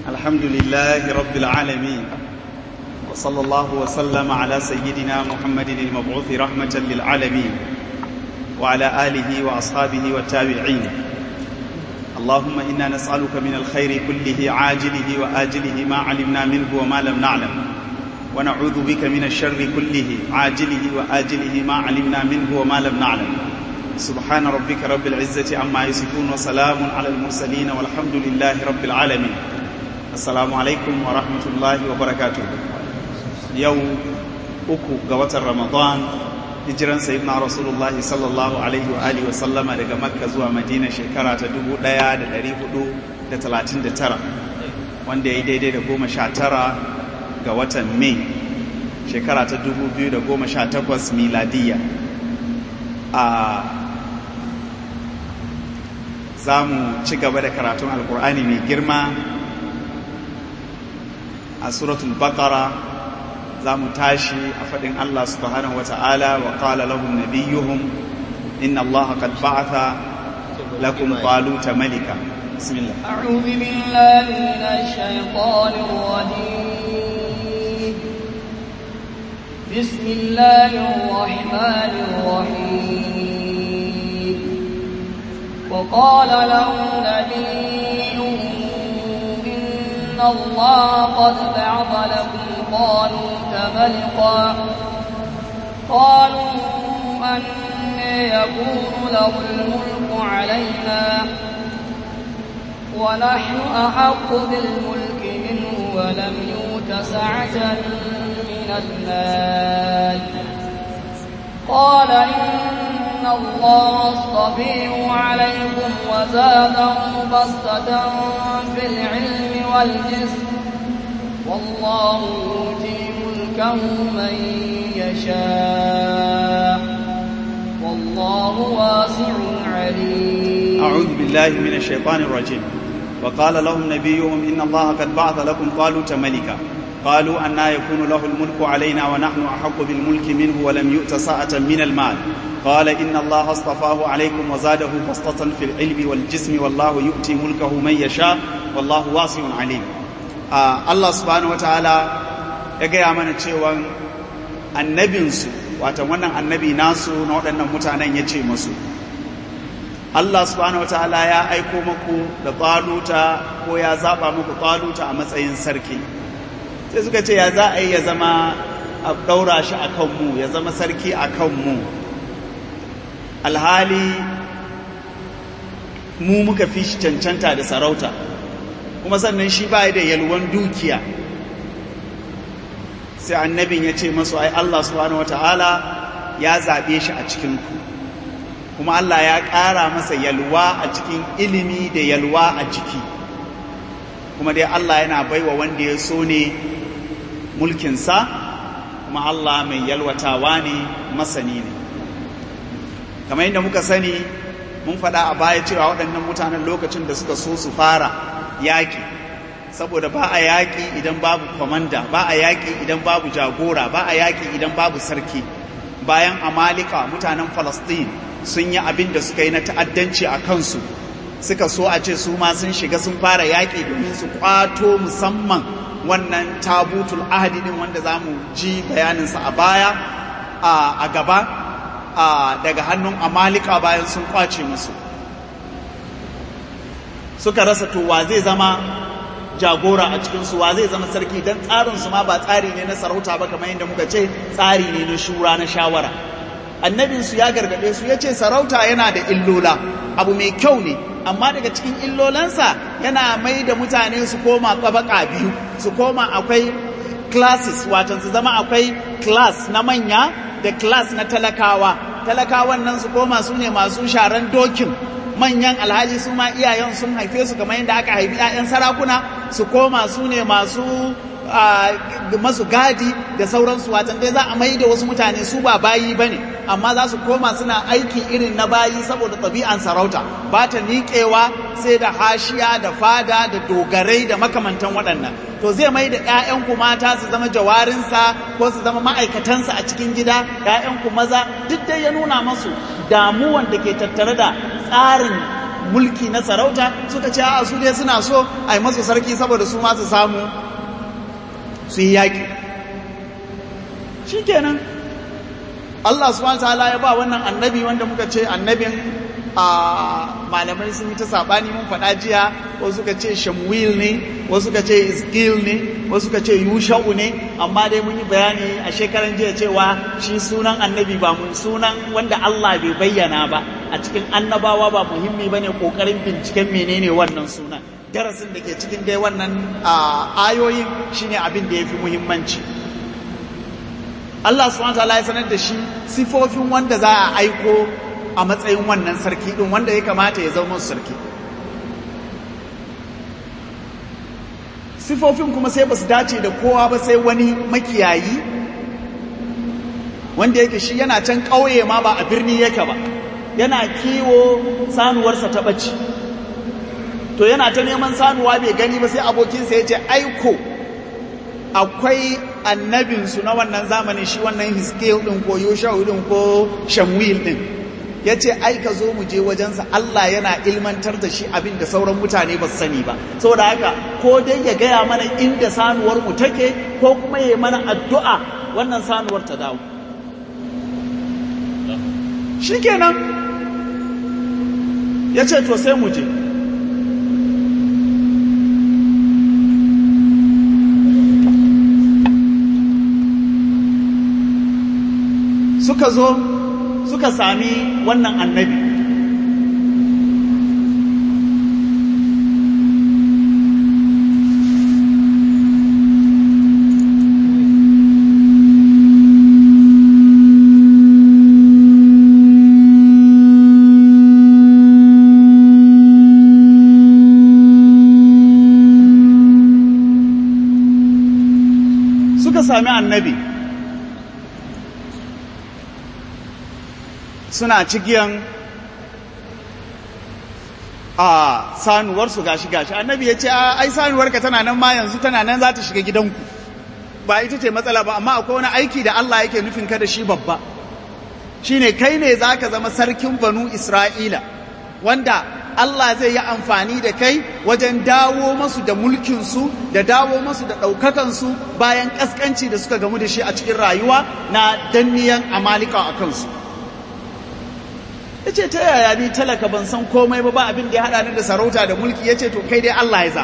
الحمد لله رب العالمين وصلى الله وسلم على سيدنا محمد المبعوث رحمة للعالمين وعلى آله وأصحابه والتابعين اللهم إنا نسألك من الخير كله عاجله وآجله ما علمنا منه وما لم نعلم ونعوذ بك من الشر كله عاجله وآجله ما علمنا منه وما لم نعلم سبحان ربك رب العزة عما يصفون وسلام على المرسلين والحمد لله رب العالمين السلام عليكم ورحمة الله وبركاته يوم أكو قوة رمضان hijiran sayyidina rasulullahi sallallahu alaihi wa alihi wa sallama daga makka zuwa madina shekara ta 1439 wanda ya yi daidai da goma sha tara ga watan mai shekara ta 2018 miladiyya a za mu ci gaba da karatun alkur'ani mai girma a suratul baqara za mu tashi a faɗin Allah subhanahu wa ta'ala wa ƙala lahum nabiyyuhum inna Allah qad ba'atha lakum taluta malika bismillah أعوذ بالله من الشيطان الرجيم بسم الله الرحمن الرحيم وقال له نبيهم إن الله قد بعث لكم طالوت ملقا قالوا أن يكون له الملك علينا ونحن أحق بالملك منه ولم يؤت سعة من المال قال إن الله اصطفيه عليكم وزاده بسطة في العلم والجسم والله يؤتي ملكه من يشاء والله واسع عليم أعوذ بالله من الشيطان الرجيم وقال لهم نبيهم إن الله قد بعث لكم طالوت ملكا قالوا أنا يكون له الملك علينا ونحن أحق بالملك منه ولم يؤت ساعة من المال قال إن الله اصطفاه عليكم وزاده بسطة في العلم والجسم والله يؤتي ملكه من يشاء والله واسع عليم Uh, Allah subhanahu wataala ya gaya mana cewa annabinsu wata wannan annabi nasu na waɗannan mutanen ya ce masu Allah subhanahu wataala ya aiko muku da taluta ko ya zaɓa muku taluta a matsayin sarki sai suka ce ya za a yi ya zama a ɗaura shi a kanmu ya zama sarki a kanmu alhali mu muka fi shi cancanta da sarauta kuma sannan shi ba da yalwan dukiya sai annabin ya ce masu ai Allah subhanahu wata'ala ya zaɓe shi a cikinku kuma Allah ya ƙara masa yalwa a cikin ilimi da yalwa a jiki kuma dai Allah yana baiwa wanda ya so ne mulkinsa kuma Allah mai yalwatawa ne masani ne kamar yadda muka sani mun faɗa a baya cewa waɗannan mutanen lokacin da suka so su fara yaƙi saboda ba a yaƙi idan babu kwamanda ba a yaƙi idan babu jagora ba a yaƙi idan babu sarki bayan amalika mutanen falastin sun yi abin da suka yi na ta'addanci a kansu suka so a ce su ma sun shiga sun fara yaƙi domin su kwato musamman wannan tabutul ahadi din wanda za mu ji bayaninsa a baya a gaba daga hannun amalika bayan sun kwace musu suka rasa to wa zai zama jagora a cikinsu wa zai zama sarki don tsarinsu ma ba tsari ne na sarauta ba kamar yadda muka ce tsari ne na shura na shawara annabinsu ya gargaɗe su ya ce sarauta yana da illola abu mai kyau ne amma daga cikin illolansa yana mai da mutane su koma ƙabaka biyu su koma akwai classes watan su zama akwai class na manya da class na talakawa talakawan nan su koma su ne masu sharan dokin manyan alhaji su ma iyayen sun haife su kamar yadda aka haifi 'ya'yan sarakuna su koma su ne masu masu gadi da sauransu watan dai za a mai da wasu mutane su ba bayi ba ne amma za su koma suna aiki irin na bayi saboda ɗabi'an sarauta ba ta niƙewa sai da hashiya da fada da dogarai da makamantan waɗannan to zai mai da 'ya'yanku mata su zama jawarinsa ko su zama ma'aikatansa a cikin gida 'ya'yanku maza duk dai ya nuna masu damuwan da ke tattare da tsarin mulki na sarauta suka ce a su dai suna so a yi masu sarki saboda su masu samu su yi yaƙi shi kenan Allah subhanahu ta'ala ya ba wannan annabi wanda muka ce annabin a malamai sun yi ta sabani mun faɗa jiya wasu suka ce shamwil ne wasu suka ce isgil ne wasu suka ce yusha'u ne amma dai mun yi bayani a shekaran jiya cewa shi sunan annabi ba mun sunan wanda Allah bai bayyana ba a cikin annabawa ba muhimmi bane kokarin binciken menene wannan sunan darasin da ke cikin dai wannan ayoyin shine abin da yafi muhimmanci Allah subhanahu wataala ya sanar da shi sifofin wanda za a aiko a matsayin wannan sarki din wanda ya kamata ya zama sarki sifofin kuma sai ba su dace da kowa ba sai wani makiyayi wanda yake shi yana can ƙauye ma ba a birni yake ba yana kiwo sanuwarsa ta ɓaci to yana ta neman sanuwa bai gani ba sai abokinsa ya ce aiko akwai annabinsu na wannan zamanin shi wannan hiskeel ɗin ko yoshau ɗin ko shamwil ɗin ya ce ai ka zo mu je wajensa Allah yana ilmantar da shi abin da sauran mutane ba su sani ba saboda haka ko dai ya gaya mana inda sanuwar mu take ko kuma ya mana addu'a wannan sanuwar ta dawo shikenan ya ce to sai mu je suka zo suka sami wannan annabi suka sami annabi suna cigiyan a sanuwarsu gashi gashi annabi ya ce ai sanuwarka tana nan ma yanzu tana nan za ta shiga gidanku ba ita ce matsala ba amma akwai wani aiki da Allah yake nufin ka da shi babba shine kai ne za ka zama sarkin banu isra'ila wanda Allah zai yi amfani da kai wajen dawo masu da mulkinsu da dawo masu da ɗaukakansu bayan ƙasƙanci da suka gamu da shi a cikin rayuwa na danniyan amalika a kansu ya ce ta yaya ni talaka ban san komai ba ba abin da ya haɗa ni da sarauta da mulki ya ce to kai dai Allah ya za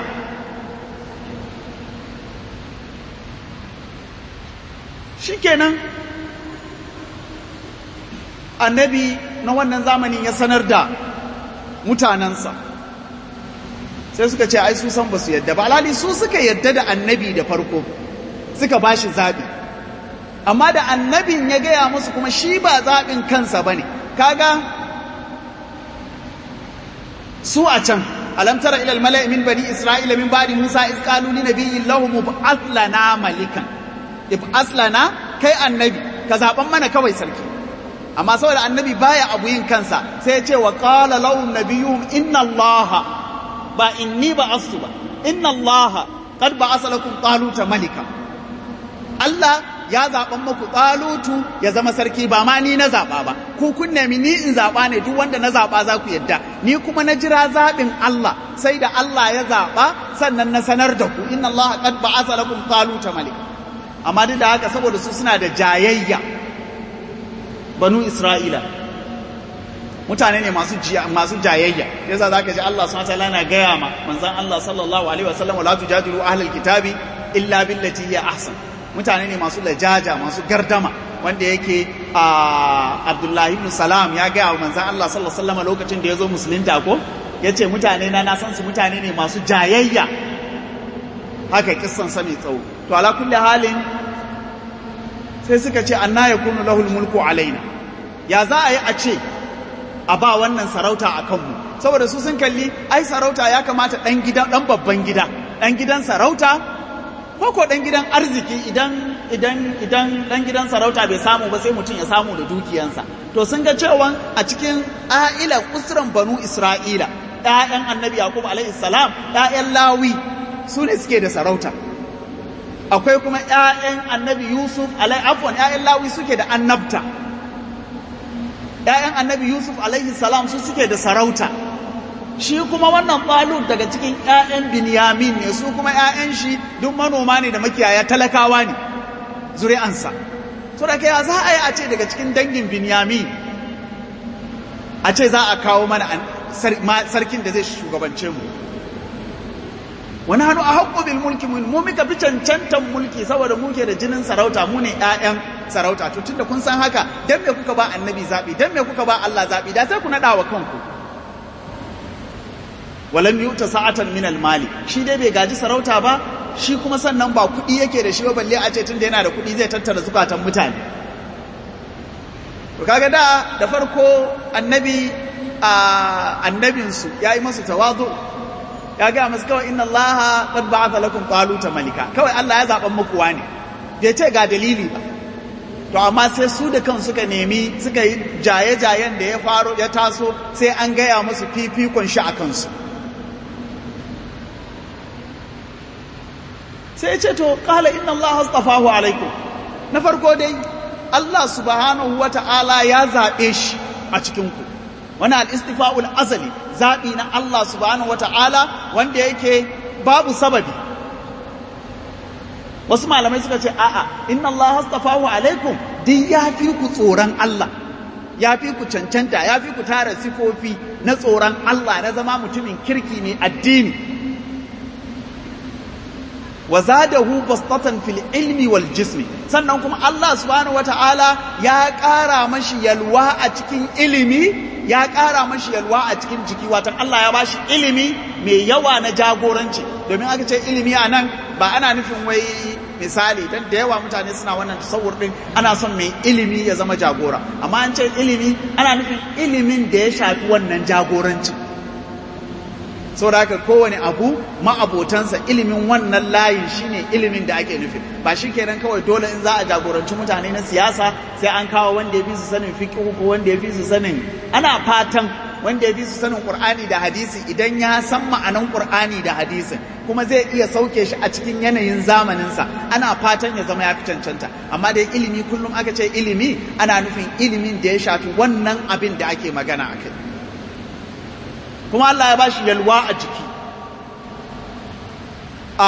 shi kenan annabi na wannan zamanin ya sanar da mutanensa sai suka ce ai su san ba su yadda ba alhali su suka yadda da annabi da farko suka ba shi zaɓi amma da annabin ya gaya musu kuma shi ba zaɓin kansa ba ne kaga su a can alam tara ila almala'i min bani isra'ila min ba'di musa iz qalu li nabiyyin lahum ib'ath lana malikan ib'ath lana kai annabi ka zaban mana kawai sarki amma saboda annabi baya abu yin kansa sai ya ce wa qala lahum nabiyyuhum inna allaha ba inni ba'astu ba inna allaha qad ba'asa lakum taluta malika Allah ya zaɓan muku ɗalutu ya zama sarki ba ma ni na zaɓa ba ku kun nemi ni in zaɓa ne duk wanda na zaɓa za ku yadda ni kuma na jira zaɓin Allah sai da Allah ya zaɓa sannan na sanar da ku inna Allah qad ba'atha lakum taluta malik amma duk da haka saboda su suna da jayayya banu Isra'ila mutane ne masu masu jayayya yasa zaka ji Allah subhanahu wa ta'ala yana gaya ma manzon Allah sallallahu alaihi wasallam la tujadilu ahlal kitabi illa billati hiya ahsan mutane ne masu lajaja masu gardama wanda yake a abdullahi ibn salam ya gaya wa manzan Allah sallallahu alaihi wasallam lokacin da ya zo musulunta ko ya ce mutane na na san su mutane ne masu jayayya haka kissan sa mai tsawo to ala kulli halin sai suka ce anna yakunu lahul mulku alaina ya za a yi a ce a ba wannan sarauta a kanmu saboda su sun kalli ai sarauta ya kamata dan gidan dan babban gida dan gidan sarauta ko ko dan gidan arziki idan idan idan dan gidan sarauta bai samu ba sai mutum ya samu da dukiyansa to sun ga cewa a cikin a'ila usran banu isra'ila ƴaƴan annabi yaqub alaihi salam ƴaƴan lawi su ne suke da sarauta akwai kuma ƴaƴan annabi yusuf alaihi afwan ƴaƴan lawi suke da annabta ƴaƴan annabi yusuf alaihi salam su suke da sarauta shi kuma wannan talut daga cikin ƴaƴan binyamin ne su kuma ƴaƴan shi duk manoma ne da makiyaya talakawa ne zuri'ansa to da kai za a yi a ce daga cikin dangin binyamin a ce za a kawo mana sarkin da zai shugabance mu wani hannu a haƙƙo bil mulki mu muka fi cancantan mulki saboda muke da jinin sarauta mu ne ƴaƴan sarauta to tunda kun san haka dan me kuka ba annabi zabi dan me kuka ba Allah zabi da sai ku nada wa kanku walam yuta sa'atan min al mali shi dai bai gaji sarauta ba shi kuma sannan ba kuɗi yake da shi ba balle a ce tunda yana da kuɗi zai tattara zukatan mutane to kaga da da farko annabi a annabinsu yayi masu tawazu ya ga masu kawai inna Allah qad ba'atha lakum taluta malika kawai Allah ya zaban muku wani bai ce ga dalili ba to amma sai su da kan suka nemi suka yi jaye-jayen da ya faro ya taso sai an gaya musu fifikon shi a kansu sai ce to qala inna Allah astafahu alaikum na farko dai Allah subhanahu wata'ala ya zabe shi a cikin ku wani al-istifa'ul azali zaɓi na Allah subhanahu wa ta'ala wanda yake babu sababi wasu malamai suka ce a'a inna Allah hastafahu alaikum duk ya fi ku tsoron Allah ya fi ku cancanta ya fi ku tara sifofi na tsoron Allah na zama mutumin kirki ne addini wa zadahu bastatan fil ilmi wal jismi sannan kuma Allah subhanahu wata'ala ya ƙara mashi yalwa a cikin ilimi ya ƙara mashi yalwa a cikin jiki watan Allah ya bashi ilimi mai yawa na jagoranci domin aka ce ilimi a nan ba ana nufin wai misali don da yawa mutane suna wannan tasawur din ana son mai ilimi ya zama jagora amma an ce ilimi ana nufin ilimin da ya shafi wannan jagorancin saboda haka kowane abu ma'abotansa ilimin wannan layin shine ilimin da ake nufi ba shi kenan kawai dole in za a jagoranci mutane na siyasa sai an kawo wanda ya fi su sanin fiqh ko wanda ya fi su sanin ana fatan wanda ya fi su sanin qur'ani da hadisi idan ya san ma'anan qur'ani da hadisin kuma zai iya sauke shi a cikin yanayin zamaninsa ana fatan ya zama ya fi cancanta amma dai ilimi kullum aka ce ilimi ana nufin ilimin da ya shafi wannan abin da ake magana a kai kuma Allah ya bashi yalwa a jiki a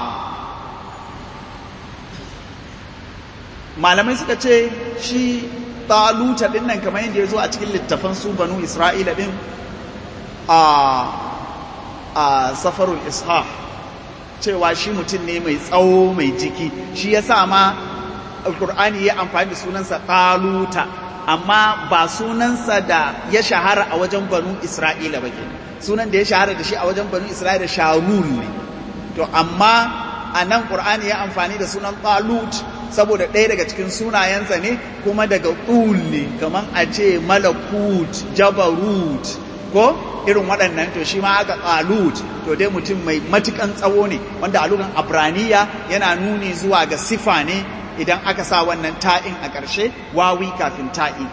malamai suka ce shi taluta din nan kamar yadda ya zo a cikin littafan su banu isra'ila din a a safarul ishaq cewa shi mutum ne mai tsawo mai jiki shi ya sa ma alkur'ani ya amfani da sunansa taluta amma ba sunansa da ya shahara a wajen banu isra'ila ba ke sunan da ya shahara da shi a wajen banu isra'ila sharul ne to amma a nan ƙur'ani ya amfani da sunan talut saboda ɗaya daga cikin sunayensa ne kuma daga ɗul ne kamar a ce malakut jabarut ko irin waɗannan to shi ma aka talut to dai mutum mai matukan tsawo ne wanda a lugan abraniya yana nuni zuwa ga sifa ne idan aka sa wannan ta'in a ƙarshe wawi kafin ta'i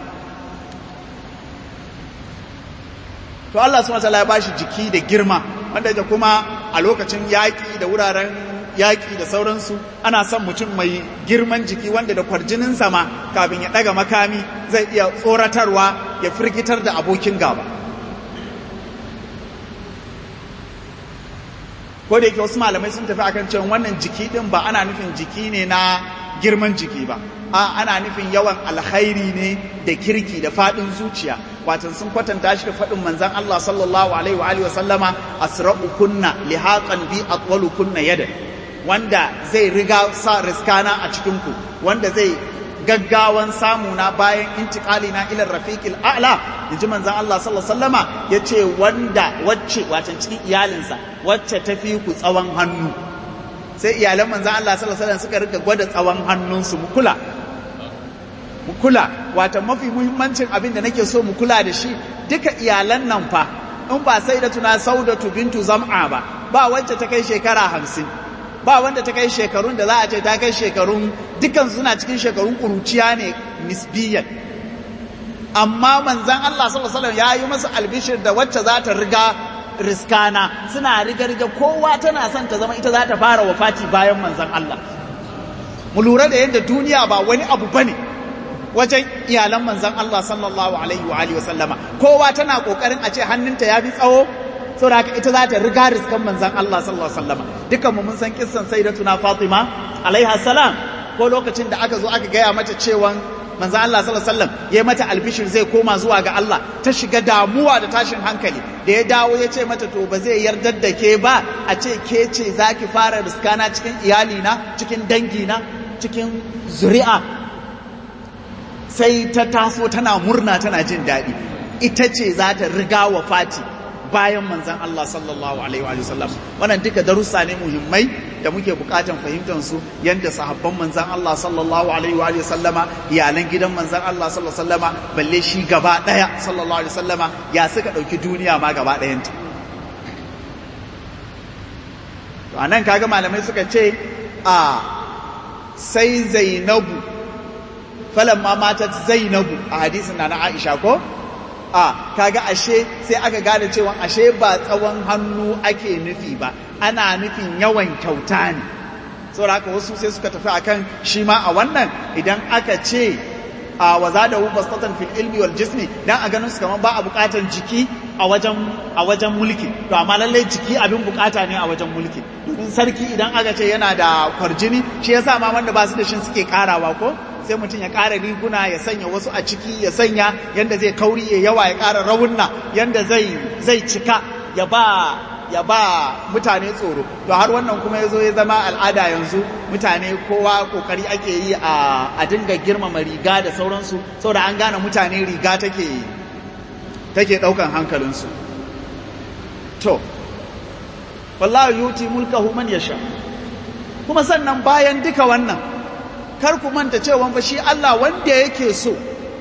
to Allah subhanahu wataala ya bashi jiki da girma wanda yake kuma a lokacin yaƙi da wuraren yaƙi da sauransu ana son mutum mai girman jiki wanda da kwarjinin sama kafin ya ɗaga makami zai iya tsoratarwa ya firgitar da abokin gaba ko da yake wasu malamai sun tafi akan cewa wannan jiki din ba ana nufin jiki ne na girman jiki ba a ana nufin yawan alkhairi ne da kirki da fadin zuciya watan sun kwatanta shi da fadin manzon Allah sallallahu alaihi wa alihi wa sallama asra'u kunna lihaqan bi atwalu kunna yada wanda zai riga sa riskana a cikin ku wanda zai gaggawan samu na bayan intikali na ilar rafiqil a'la yaji manzon Allah sallallahu alaihi wasallama yace wanda wacce watan cikin iyalinsa wacce tafi ku tsawon hannu sai iyalan manzon Allah sallallahu alaihi wasallam suka rika gwada tsawon hannunsu mu kula mu kula wata mafi muhimmancin abin da nake so mu kula da shi duka iyalan nan fa in ba sai da tuna saudatu bintu zam'a ba ba wacce ta kai shekara hamsin ba wanda ta kai shekarun da za a ce ta kai shekarun dukan suna cikin shekarun kuruciya ne nisbiyan amma manzan Allah sallallahu alaihi wasallam ya yi masa albishir da wacce za ta riga riskana suna riga riga kowa tana son ta zama ita za ta fara wafati bayan manzan Allah mu lura da yadda duniya ba wani abu bane wajen iyalan manzan Allah sallallahu alaihi wa alihi wasallama kowa tana kokarin a ce hannunta ya fi tsawo saboda haka ita za ta riga riskan manzon Allah sallallahu alaihi wasallam dukan mu mun san kissan sayyidatuna Fatima alaiha salam ko lokacin da aka zo aka gaya mata cewa manzon Allah sallallahu alaihi wasallam ya mata albishir zai koma zuwa ga Allah ta shiga damuwa da tashin hankali da ya dawo ya ce mata to ba zai yardar da ke ba a ce ke ce zaki fara riskana cikin iyalina cikin dangina cikin zuri'a sai ta taso tana murna tana jin daɗi ita ce za ta riga wa fati bayan manzan Allah sallallahu alaihi wa sallam wannan duka darussa ne muhimmai da muke bukatan fahimtar su yanda sahabban manzan Allah sallallahu alaihi wa sallama iyalan gidan manzan Allah sallallahu alaihi wa sallama balle shi gaba daya sallallahu alaihi wa sallama ya suka dauki duniya ma gaba dayanta to anan kaga malamai suka ce a sai Zainabu falamma matat Zainabu a hadisin na Aisha ko a kaga ashe sai aka gane cewa ashe ba tsawon hannu ake nufi ba ana nufin yawan kyauta ne saboda haka wasu sai suka tafi akan shi ma a wannan idan aka ce a waza da hu bastatan fil ilmi wal jismi dan a ganin su kaman ba a bukatan jiki a wajen a wajen mulki to amma lalle jiki abin bukata ne a wajen mulki domin sarki idan aka ce yana da kwarjini shi yasa ma wanda ba su da shi suke karawa ko sai mutum ya ƙara riguna ya sanya wasu a ciki ya sanya yanda zai kauri ya yawa ya ƙara rawunna yanda zai zai cika ya ba ya ba mutane tsoro to har wannan kuma ya zo ya zama al'ada yanzu mutane kowa kokari ake yi a a dinga girmama riga da sauransu saboda an gane mutane riga take take daukan hankalinsu to wallahi yuti mulkahu man yasha kuma sannan bayan duka wannan kar ku manta cewa fa shi Allah wanda yake so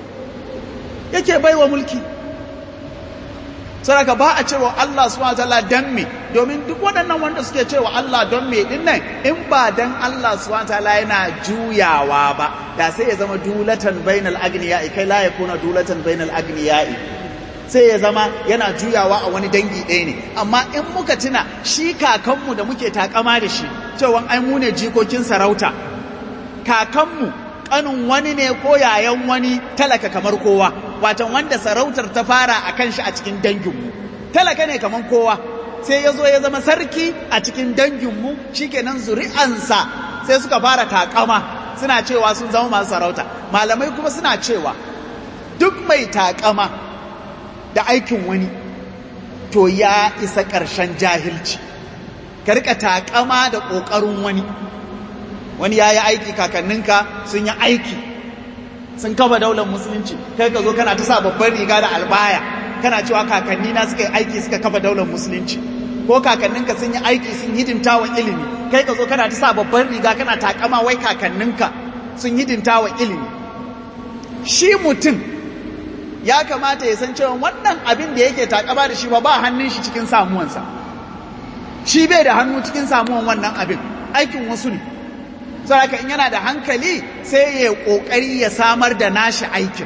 yake baiwa mulki saraka ba a cewa Allah subhanahu wataala dan me domin duk waɗannan wanda suke cewa Allah don me din nan in ba dan Allah subhanahu wataala yana juyawa ba da sai ya zama dulatan bainal agniya'i kai la yakuna dulatan bainal agniya'i sai ya zama yana juyawa a wani dangi ɗaya ne amma in muka tuna shi kakanmu da muke takama da shi cewa ai mu ne jikokin sarauta kakanmu kanin wani ne ko yayan wani talaka kamar kowa watan wanda sarautar ta fara a kan shi a cikin danginmu talaka ne kamar kowa sai ya zo ya zama sarki a cikin danginmu shikenan zuri'ansa sai suka fara takama suna cewa sun zama masu sarauta malamai kuma suna cewa duk mai takama da aikin wani to ya isa ƙarshen jahilci ka rika takama da ƙoƙarin wani wani ya yi aiki kakanninka sun yi aiki sun kafa daular musulunci kai ka zo kana ta sa babban riga da albaya kana cewa kakanni na suka yi aiki suka kafa daular musulunci ko kakanninka sun yi aiki sun hidimta wa ilimi kai ka zo kana ta sa babban riga kana takama wai kakanninka sun hidimta wa ilimi shi mutum ya kamata ya san cewa wannan abin da yake takama da shi ba ba hannun shi cikin samuwansa shi bai da hannu cikin samuwan wannan abin aikin wasu ne saboda in yana da hankali sai ya kokari ya samar da nashi aikin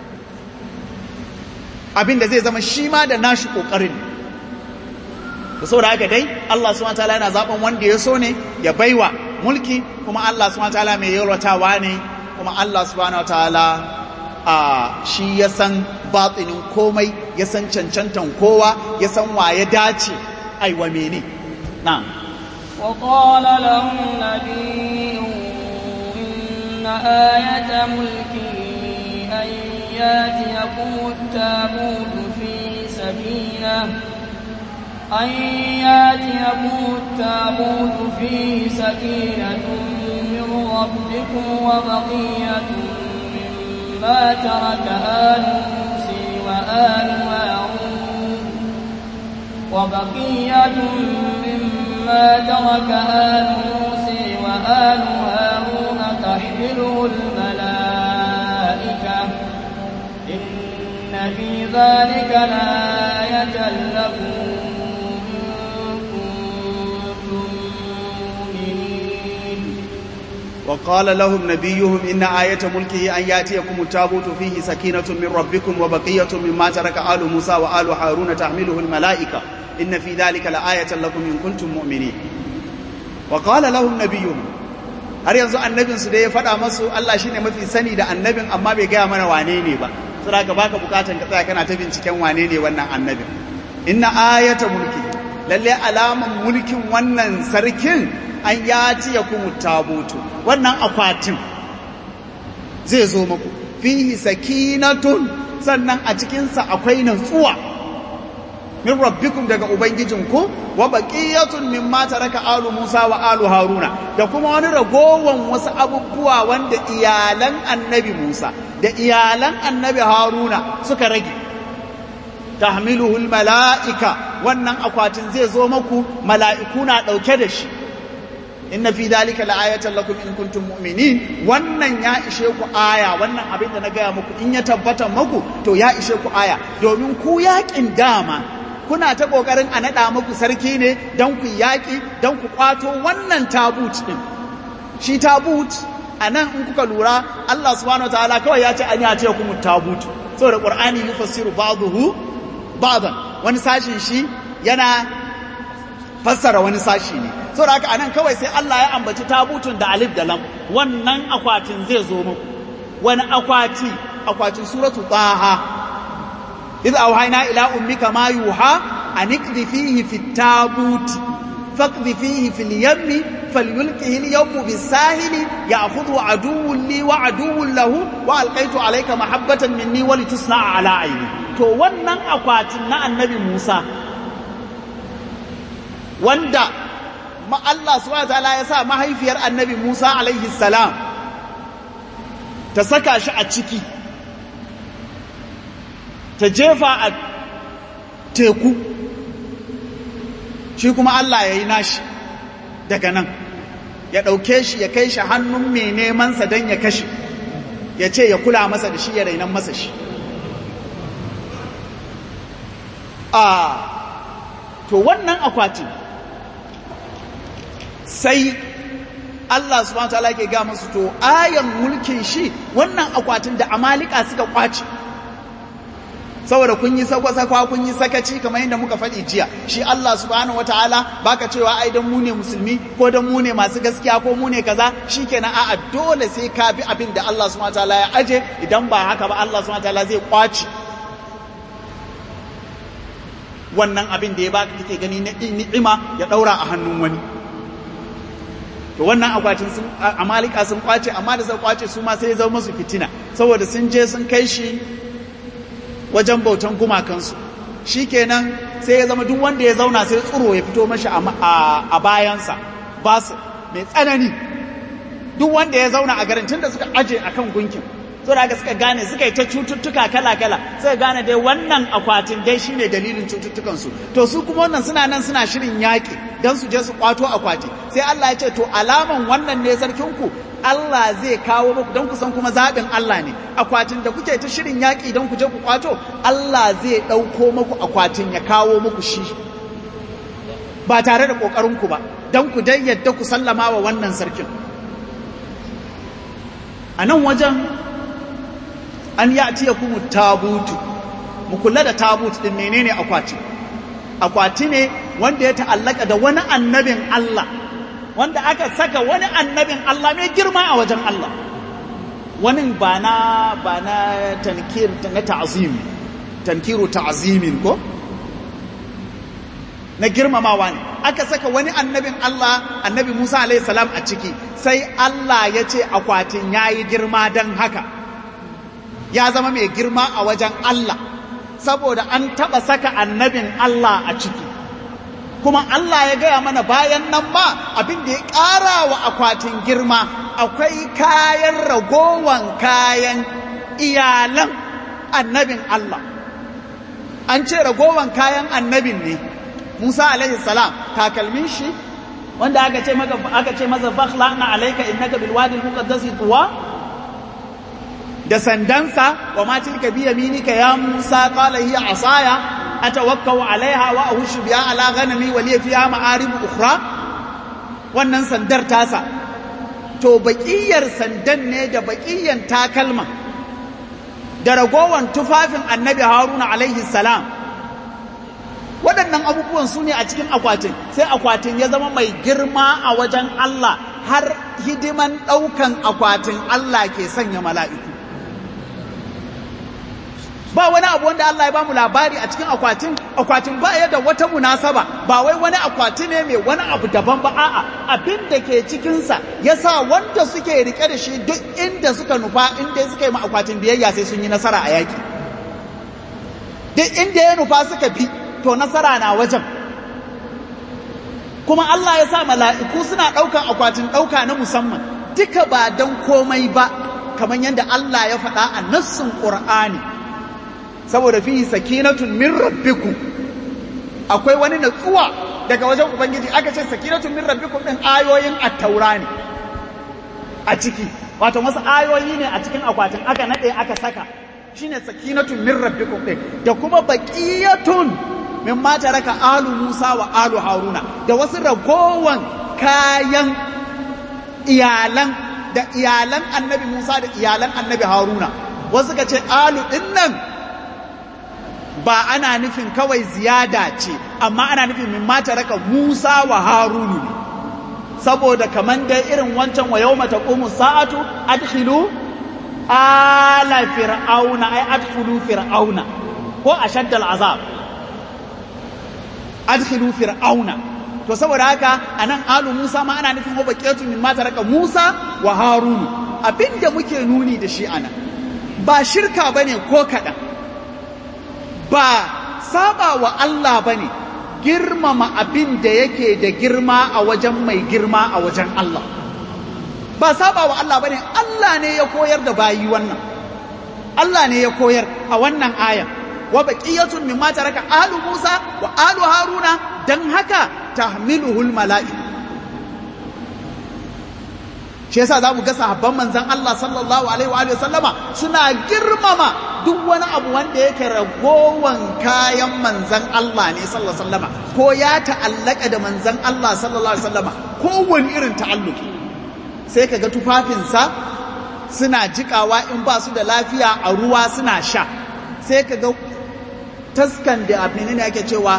abin da zai zama shi ma da nashi kokarin da saboda haka dai Allah subhanahu wataala yana zaben wanda ya so ne ya baiwa mulki kuma Allah subhanahu wataala mai yalwatawa ne kuma Allah subhanahu wataala a shi ya san batinin komai ya san cancantan kowa ya san wa ya dace aiwa mene na'am وقال لهم نبي إن آية ملكه أن ياتيكم التابوت في سكينة أن ياتيكم التابوت فيه سكينة من ربكم وبقية مما ترك آل موسى وآل هارون وبقية مما ترك آل موسى وآل هارون تحمله الملائكة إن في ذلك لآية لكم وقال لهم نبيهم إن آية ملكه أن يأتيكم التابوت فيه سكينة من ربكم وبقية مما ترك آل موسى وآل هارون تحمله الملائكة إن في ذلك لآية لكم إن كنتم مؤمنين وقال لهم نبيهم har yanzu annabin su da ya faɗa masu Allah shine mafi sani da annabin amma bai gaya mana wane ne ba saboda ka baka bukatan ka tsaya kana ta binciken wane ne wannan annabin inna ayata mulki lalle alaman mulkin wannan sarkin an yati ya kuma tabutu wannan akwatin zai zo muku fihi sakinatun sannan a cikinsa akwai natsuwa min rabbikum daga ubangijinku wa baqiyatun mimma taraka alu Musa wa alu Haruna da kuma wani ragowan wasu abubuwa wanda iyalan annabi Musa da iyalan annabi Haruna suka rage tahmiluhu almalaika wannan akwatin zai zo maku mala'iku na dauke da shi inna fi dalika la'ayatan lakum in kuntum mu'minin wannan ya ishe ku aya wannan abin da na gaya muku in ya tabbata muku to ya ishe ku aya domin ku yakin dama kuna ta kokarin a nada muku sarki ne dan ku yaki dan ku kwato wannan tabut din shi tabut anan in kuka lura Allah subhanahu wataala kawai ya ce an ya ce ku tabut saboda qur'ani yufassiru ba'dahu ba'dan wani sashin shi yana fassara wani sashi ne saboda haka anan kawai sai Allah ya ambaci tabutun da alif da lam wannan akwatin zai zo muku wani akwati akwatin suratu taha idh awhayna ila ummika ma yuha an ikdhi fihi fit tabut faqdhi fihi fil yammi falyulqihi al yawmu bis sahili ya'khudhu aduwwun li wa aduwwun lahu wa alqaitu alayka mahabbatan minni wa litusna'a ala ayni to wannan akwatin na annabi Musa wanda ma Allah subhanahu wataala ya sa mahaifiyar annabi Musa alaihi salam ta saka shi a ciki ta jefa a teku shi kuma Allah ya yi nashi daga nan ya ɗauke shi ya kai shi hannun mai nemansa don ya kashe ya ce ya kula masa da shi ya rainan masa shi a to wannan akwatin sai Allah subhanahu wataala ke ga musu to ayan mulkin shi wannan akwatin da amalika suka kwace saboda kun yi sakwa-sakwa kun yi sakaci kamar yadda muka faɗi jiya shi Allah subhanahu wataala baka cewa ai dan mu ne musulmi ko dan mu ne masu gaskiya ko mu ne kaza shikenan a'a dole sai ka bi abin da Allah subhanahu wataala ya aje idan ba haka ba Allah subhanahu wataala zai kwace wannan abin da ya baka kake gani na ni'ima ya daura a hannun wani to wannan akwatin sun amalika sun kwace amma da sun kwace su ma sai ya zama musu fitina saboda sun je sun kai shi wajen bautan gumakansu shikenan sai ya zama duk wanda ya zauna sai tsuro ya fito mashi a bayansa ba su mai tsanani duk wanda ya zauna a garin da suka aje akan gunkin so da suka gane suka yi ta cututtuka kala-kala suka gane dai wannan akwatin dai shine dalilin cututtukansu to su kuma wannan suna nan suna shirin yaƙi don su je su kwato akwati sai Allah ya ce to alaman wannan ne sarkinku Allah zai kawo muku don ku san kuma zaɓin Allah ne akwatin da kuke ta shirin yaƙi don ku je ku kwato Allah zai ɗauko muku akwatin ya kawo muku shi ba tare da ƙoƙarinku ba don ku dai yadda ku sallama wa wannan sarkin a nan wajen an ya tiya kuma tabutu mu kula da tabut din menene akwati akwati ne wanda ya ta'allaka da wani annabin Allah wanda aka saka wani annabin Allah mai girma a wajen Allah wani ba na ba na tankir na ta'zim tankiru ta'zimin ko na girmamawa ne aka saka wani annabin Allah annabi Musa alaihi salam a ciki sai Allah ya ce akwatin yayi girma dan haka ya zama mai girma a wajen Allah saboda an taɓa saka annabin Allah a ciki kuma Allah ya gaya mana bayan nan ma abin da ya ƙara wa akwatin girma akwai kayan ragowan kayan iyalan annabin Allah an ce ragowan kayan annabin ne Musa alaihi salam takalmin shi wanda aka ce maka aka ce masa fakhla na alayka innaka bil wadi al muqaddas tuwa da sandansa wa ma tilka bi yaminika ya Musa qala hiya asaya atawakkau alaiha wa ahushu biha ala ghanami wa liya fiha ma'arib ukhra wannan sandar tasa to baƙiyar sandan ne da baƙiyan takalma da ragowan tufafin annabi haruna alaihi salam waɗannan abubuwan su ne a cikin akwatin sai akwatin ya zama mai girma a wajen Allah har hidiman ɗaukan akwatin Allah ke sanya mala'iku ba wani abu wanda Allah ya ba mu labari a cikin akwatin akwatin ba ya da wata munasaba ba wai wani akwati ne mai wani abu daban ba a'a abin da ke cikinsa ya sa wanda suke rike da shi duk inda suka nufa inda suka yi ma akwatin biyayya sai sun yi nasara a yaki duk inda ya nufa suka bi to nasara na wajen kuma Allah ya sa mala'iku suna ɗaukan akwatin ɗauka na musamman duka ba don komai ba kamar yadda Allah ya faɗa a nassin ƙur'ani saboda fi sakinatun min rabbiku akwai wani natsuwa daga wajen ubangiji aka ce sakinatun min rabbikum din ayoyin at-taura ne a ciki wato wasu ayoyi ne a cikin akwatin aka nade aka saka shine sakinatun min rabbikum din da kuma baqiyatun min ma taraka alu Musa wa alu Haruna da wasu ragowan kayan iyalan da iyalan annabi Musa da iyalan annabi Haruna wasu ka ce alu din nan ba ana nufin kawai ziyada ce amma ana nufin min mata raka Musa wa Harunu ne saboda kaman dai irin wancan wa yawma taqumu sa'atu adkhilu ala fir'auna ay adkhulu fir'auna ko ashadda al'azab adkhilu fir'auna to saboda haka anan alu Musa ma ana nufin wa baqiyatu min mata raka Musa wa Harunu abinda muke nuni da shi anan ba shirka bane ko kadan ba saba wa Allah ba ne girmama abin da yake da girma a wajen mai girma a wajen Allah ba saba wa Allah ba ne Allah ne ya koyar da bayi wannan Allah ne ya koyar a wannan ayan wa baqiyatun mimma taraka alu Musa wa alu Haruna dan haka tahmiluhul mala'iku shi yasa za mu ga sahabban manzan Allah sallallahu alaihi wa sallama suna girmama duk wani abu wanda yake ragowan kayan manzan Allah ne sallallahu alaihi wasallama ko ya ta'allaka da manzan Allah sallallahu alaihi wasallama ko wani irin ta'alluki sai kaga tufafinsa suna jikawa in ba su da lafiya a ruwa suna sha sai kaga taskan da abin ne ake cewa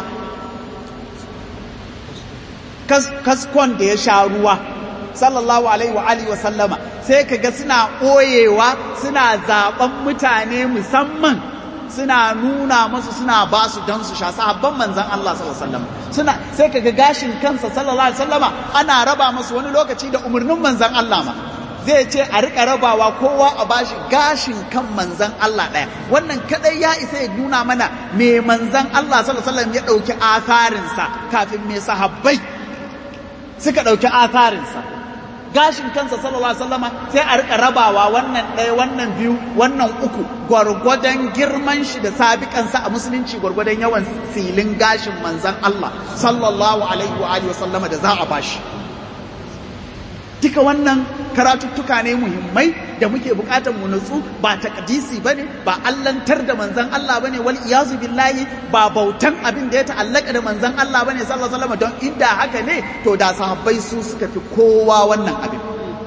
kaskon da ya sha ruwa sallallahu alaihi wa alihi wa sallama sai kaga suna ɓoyewa suna zaben mutane musamman suna nuna masu suna ba su don su sha sahabban manzan Allah sallallahu alaihi wasallam suna sai kaga gashin kansa sallallahu alaihi wasallama ana raba masu wani lokaci da umarnin manzan Allah ma zai ce a rika rabawa kowa a bashi gashin kan manzan Allah ɗaya wannan kadai ya isa ya nuna mana me manzan Allah sallallahu alaihi wasallam ya ɗauki asarinsa kafin me sahabbai suka ɗauki asarinsa gashin kansa sallallahu alaihi wasallama sai a rika rabawa wannan ɗaya wannan biyu wannan uku gwargwadon girman shi da sabiƙansa a musulunci gwargwadon yawan silin gashin manzan Allah sallallahu alaihi wa alihi wasallama da za a bashi duka wannan karatuttuka ne muhimmai da muke bukatar mu nutsu ba takdisi bane ba allantar da manzan Allah bane wal iyazu billahi ba bautan abin da ya ta'allaka da manzan Allah bane sallallahu alaihi wasallam don inda haka ne to da sahabbai su suka fi kowa wannan abin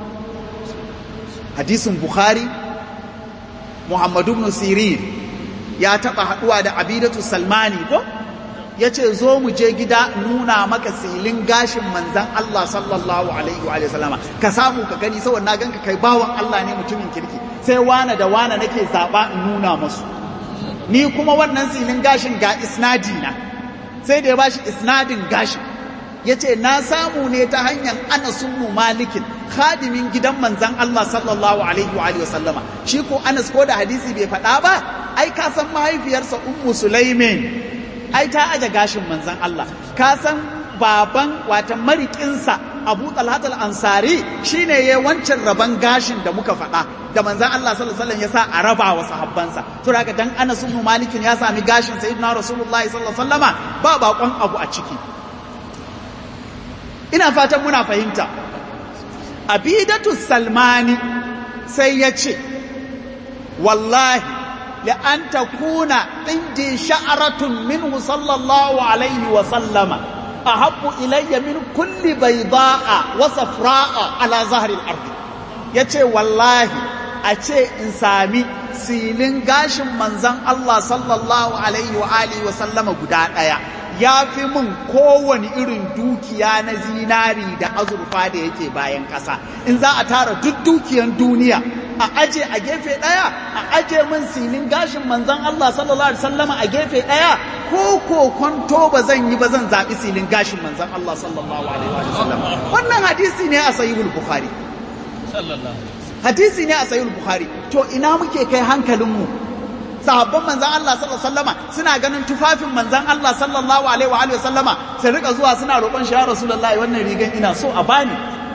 hadisin bukhari muhammadu ibn sirin ya taba haduwa da abidatu salmani ko ya ce zo mu je gida nuna maka silin gashin manzan Allah sallallahu alaihi wa sallama ka samu ka gani saboda na ganka kai bawan Allah ne mutumin kirki sai wane da wane nake zaba in nuna masu ni kuma wannan silin gashin ga isnadi na sai da ya bashi isnadin gashin ya ce na samu ne ta hanyar Anas ibn Malikin khadimin gidan manzan Allah sallallahu alaihi wa sallama shi ko Anas ko da hadisi bai faɗa ba ai ka san mahaifiyarsa Ummu Sulaimin ai ta aje gashin manzan Allah ka san baban wata marikinsa Abu Talhat al-Ansari shine yayi wancan raban gashin da muka faɗa da manzan Allah sallallahu alaihi wasallam ya sa a raba wa sahabbansa to daga dan Anas ibn Malik ya sami gashin sayyidina Rasulullahi sallallahu alaihi wasallama ba bakon abu a ciki ina fatan muna fahimta Abidatu Salmani sai ya ce wallahi لأن تكون عندي شعرة منه صلى الله عليه وسلم أحب إلي من كل بيضاء وصفراء على ظهر الأرض yace wallahi a ce in sami silin gashin manzan Allah sallallahu alaihi wa alihi wa sallama guda ɗaya ya fi min kowane irin dukiya na zinari da azurfa da yake bayan ƙasa in za a tara duk dukiyan duniya a aje a gefe ɗaya a aje min silin gashin manzon Allah sallallahu alaihi wasallama a gefe ɗaya ko ko kwanto ba zan yi ba zan zaɓi silin gashin manzon Allah sallallahu alaihi wasallam wannan hadisi ne a sahihul bukhari hadisi ne a sahihul bukhari to ina muke kai hankalinmu sahabban manzan Allah sallallahu alaihi wasallama suna ganin tufafin manzan Allah sallallahu alaihi wa alihi wasallama sai rika zuwa suna roƙon shi ya rasulullahi wannan rigan ina so a bani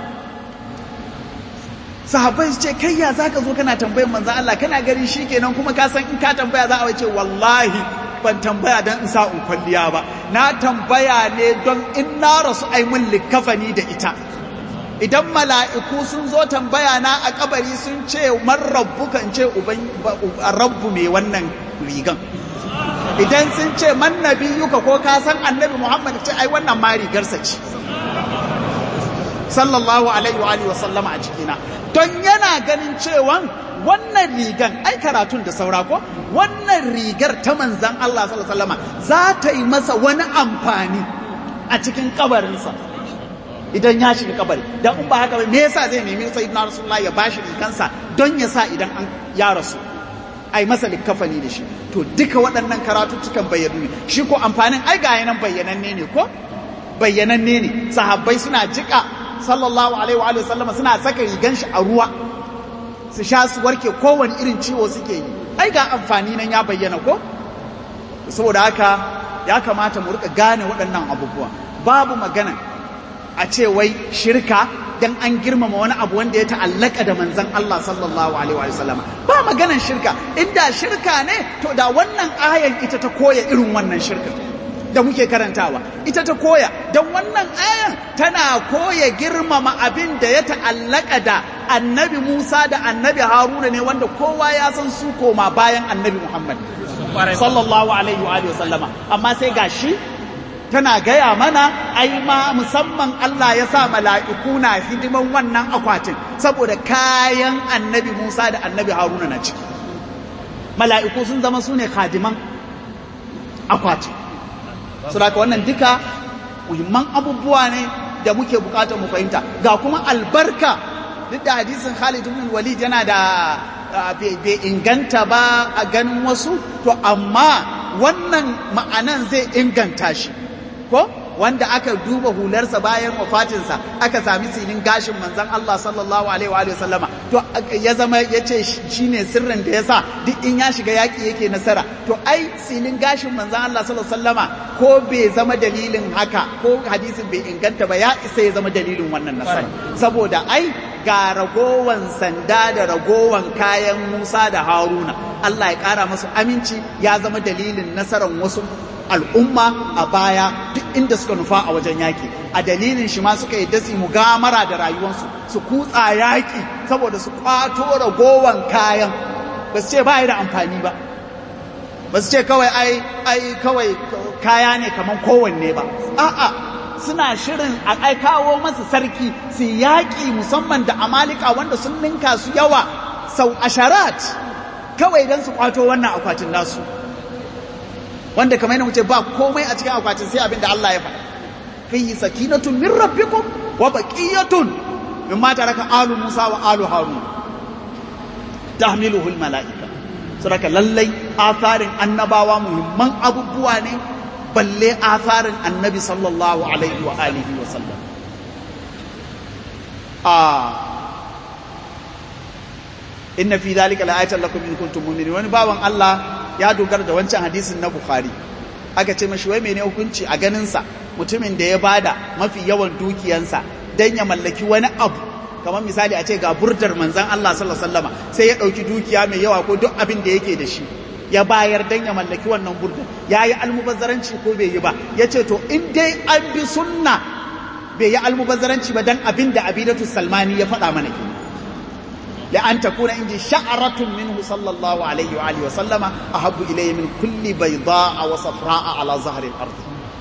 sahabbai su ce kai ya zaka zo kana tambayar manzan Allah kana gari shikenan kuma ka san in ka tambaya za a ce wallahi ban tambaya don in sa in kwalliya ba na tambaya ne don in na rasu ai mun likafani da ita idan mala'iku sun zo tambaya na a kabari sun ce man rabbu kan ce rabbu mai wannan rigan idan sun ce man nabiyuka ko ka san annabi muhammad ce ai wannan ma rigarsa ce sallallahu alaihi wa alihi wa sallama a cikina don yana ganin cewa wannan rigan ai karatun da saura ko wannan rigar ta manzan Allah sallallahu alaihi wa sallama za ta yi masa wani amfani a cikin kabarinsa idan ya shiga kabari dan in ba haka ba me yasa zai nemi sayyidina rasulullah ya bashi rikansa don ya sa idan an ya rasu ai masa likafani da shi to duka waɗannan karatuttukan bayyanu ne shi ko amfanin ai ga yanan bayyananne ne ko bayyananne ne sahabbai suna jika sallallahu alaihi wa sallama suna saka rigan shi a ruwa su sha su warke kowane irin ciwo suke yi ai ga amfani nan ya bayyana ko saboda haka ya kamata mu rika gane waɗannan abubuwa babu magana a ce wai shirka dan an girmama wani abu wanda ya ta'allaka da manzon Allah sallallahu alaihi wa sallam ba maganan shirka inda shirka ne to da wannan ayan ita ta koya irin wannan shirka da muke karantawa ita ta koya don wannan ayan tana koya girmama abin da ya ta'allaka da annabi Musa da annabi Haruna ne wanda kowa ya san su koma bayan annabi Muhammad sallallahu alaihi wa sallama amma sai gashi tana gaya mana ai ma musamman Allah ya sa mala'iku na hidiman wannan akwatin saboda kayan annabi Musa da annabi Haruna na ciki mala'iku sun zama su ne khadiman akwatin saboda wannan duka muhimman abubuwa ne da muke bukatar mu fahimta ga kuma albarka duk da hadisin Khalid ibn Walid yana da bai inganta ba a ganin wasu to amma wannan ma'anan zai inganta shi ko wanda aka duba hularsa bayan wafatinsa aka sami silin gashin manzon Allah sallallahu alaihi wa sallama to ya zama yace shine sirrin da yasa duk in ya shiga yaki yake nasara to ai silin gashin manzon Allah sallallahu alaihi sallama ko bai zama dalilin haka ko hadisin bai inganta ba ya isa ya zama dalilin wannan nasara saboda ai ga ragowan sanda da ragowan kayan Musa da Haruna Allah ya kara masu aminci ya zama dalilin nasarar wasu al'umma a baya duk inda suka nufa a wajen yaƙi a dalilin shi ma suka yi dasi mugamara da rayuwarsu su kutsa yaƙi saboda su kwato ragowan kayan ba su ce ba da amfani ba ba su ce kawai ai ai kawai kaya ne kamar kowanne ba a'a suna shirin a ai kawo masa sarki su yaƙi musamman da amalika wanda sun ninka su yawa sau asharat kawai don su kwato wannan akwatin nasu wanda kamar yana wuce ba komai a cikin akwatin sai abin da Allah ya faɗa fihi sakinatun min rabbikum wa baqiyatun mimma taraka alu Musa wa alu Harun tahmiluhu al malaika saboda lallai asarin annabawa muhimman abubuwa ne balle asarin annabi sallallahu alaihi wa alihi wa sallam a inna fi dhalika la'ayatan lakum in kuntum mu'minin wani bawan Allah ya dogara da wancan hadisin na Bukhari aka ce mashi wai mene hukunci a ganinsa mutumin da ya bada mafi yawan dukiyansa dan ya mallaki wani abu kamar misali a ce ga burdar manzan Allah sallallahu alaihi wasallama sai ya dauki dukiya mai yawa ko duk abin da yake da shi ya bayar dan ya mallaki wannan burdar yayi almubazzaranci ko bai yi ba yace to in dai an bi sunna bai yi almubazzaranci ba dan abin da Abidatu Salmani ya faɗa mana kenan لأن تكون عندي شعرة منه صلى الله عليه وآله وسلم أحب إلي من كل بيضاء وصفراء على ظهر الأرض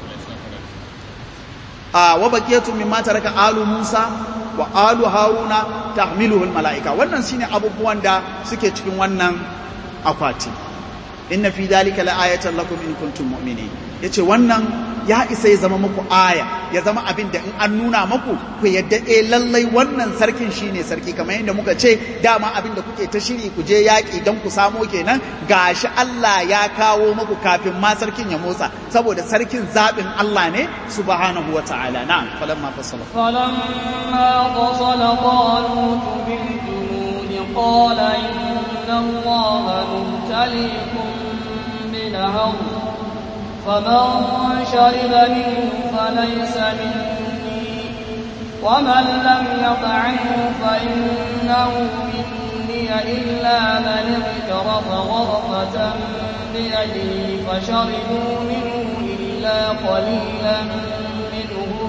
آه وبقية مما ترك آل موسى وآل هارون تحمله الملائكة wannan shine abubuwan da suke cikin wannan akwati inna fi dhalika la'ayatan lakum in kuntum mu'minin yace wannan ya isa ya zama muku aya ya zama abin da in an nuna muku ku yadda eh lallai wannan sarkin shine sarki kamar yadda muka ce dama abin da kuke ta shiri ku je yaƙi don ku samo kenan gashi Allah ya kawo muku kafin ma sarkin ya motsa saboda sarkin zaɓin Allah ne subhanahu wata'ala na'am falamma fasala فلما فصل طالوت بالجنود قال إن الله مبتليكم بنهر فمن شرب منه فليس مني ومن لم يطعمه فإنه مني إلا من اغترف غرفة بيده فشربوا منه إلا قليلا منهم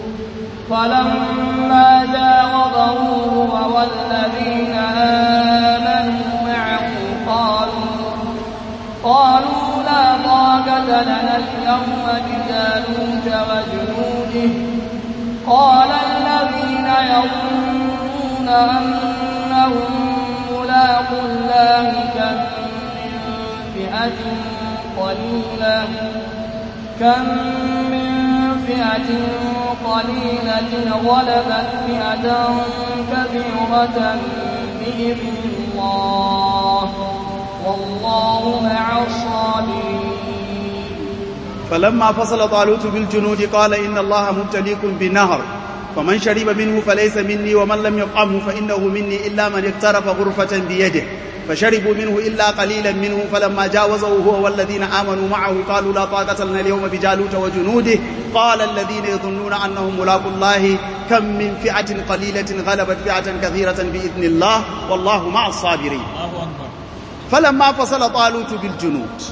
فلما جاوزه هو والذين آمنوا معه قالوا قالوا لا طاقة لنا اليوم بجالوت وجنوده قال الذين يظنون أنهم ملاقو الله كم من فئة قليلة كم من فئة قليلة غلبت فئة كثيرة بإذن الله والله مع الصابرين فلما فصل طالوت بالجنود قال إن الله مبتليكم بنهر فمن شرب منه فليس مني ومن لم يطعمه فإنه مني إلا من اقترف غرفة بيده فشربوا منه إلا قليلا منه فلما جاوزه هو والذين آمنوا معه قالوا لا طاقة لنا اليوم بجالوت وجنوده قال الذين يظنون أنهم ملاقوا الله كم من فئة قليلة غلبت فئة كثيرة بإذن الله والله مع الصابرين فلما فصل طالوت بالجنود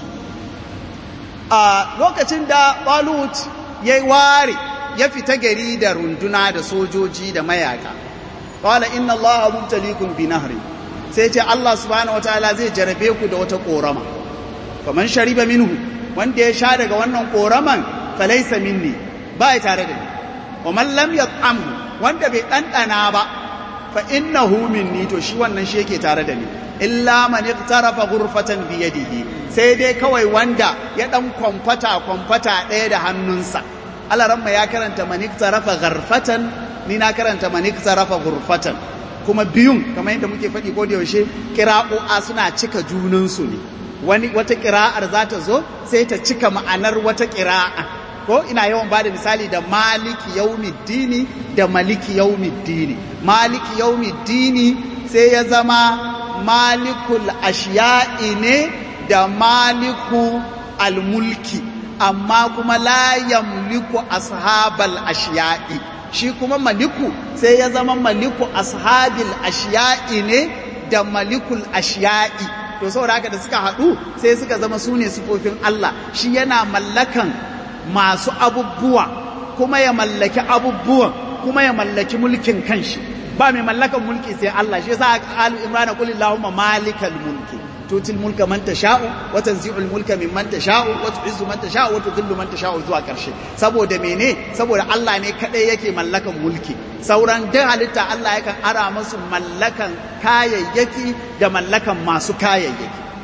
a lokacin da Balut ya ware ya fita gari da runduna da sojoji da mayaka qala inna allaha mubtaliikum bi nahri sai ce Allah subhanahu wataala zai jarabe ku da wata korama faman shariba minhu wanda ya sha daga wannan koraman falaysa minni ba ya tare da ni wa man lam yat'amhu wanda bai dandana ba fa innahu minni to shi wannan shi yake tare da ni illa man iqtarafa ghurfatan bi yadihi sai dai kawai wanda ya dan kwamfata kwamfata ɗaya da hannunsa alaramma ya karanta man iqtarafa gharfatan ni na karanta man iqtarafa ghurfatan kuma biyun kamar yadda muke faɗi ko da yaushe kira'o'a suna cika junansu ne wani wata kira'ar za ta zo sai ta cika ma'anar wata kira'a ko ina yawan ba da misali da maliki yaumiddini da maliki yaumiddini maliki yaumiddini sai ya zama malikul ashiya'i ne da maliku almulki amma kuma la yamliku ashabal ashiya'i shi kuma maliku sai ya zama maliku ashabil ashiya'i ne da malikul ashiya'i to saboda haka da suka haɗu sai suka zama su ne sufofin Allah shi yana mallakan masu abubuwa kuma ya mallaki abubuwan kuma ya mallaki mulkin kanshi ba mai mallakan mulki sai Allah shi yasa alu imrana qul allahumma malikal mulki tutil mulka man tasha'u wa tanzi'ul mulka mimman tasha'u wa tu'izzu man tasha'u wa tudhillu man tasha'u zuwa karshe saboda mene saboda Allah ne kadai yake mallakan mulki sauran duk halitta Allah yakan ara musu mallakan kayayyaki da mallakan masu kayayyaki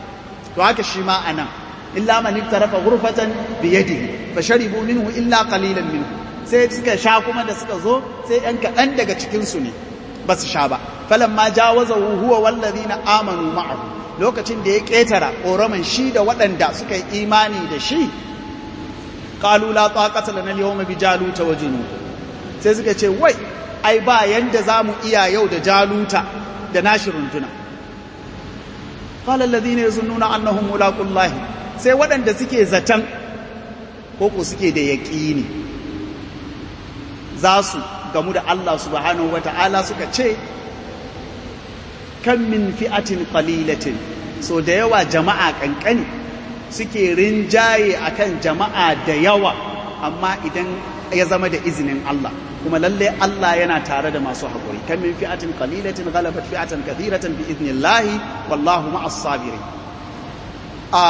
to haka shi ma anan illa man iktarafa ghurfatan bi yadihi fasharibu minhu illa qalilan minhu sai suka sha kuma da suka zo sai ɗan kaɗan daga cikin su ne ba su sha ba falamma jawazahu huwa wallazina amanu ma'ahu lokacin da ya ƙetara ƙoraman shi da waɗanda suka yi imani da shi ƙalu la taqata lana al-yawma bi jaluta wa junud sai suka ce wai ai ba yanda zamu iya yau da jaluta da nashi runduna qala alladhina yazunnuna annahum mulaqullah sai waɗanda suke zaton ko ko suke da yaƙini za su gamu da Allah subhanahu wata'ala suka ce kan min fi'atin qalilatin so da yawa jama'a kankani suke rinjaye akan jama'a da yawa amma idan ya zama da izinin Allah kuma lalle Allah yana tare da masu haƙuri kan min fi'atin qalilatin ghalabat fi'atan kathiratan bi idnillahi wallahu ma'as sabirin a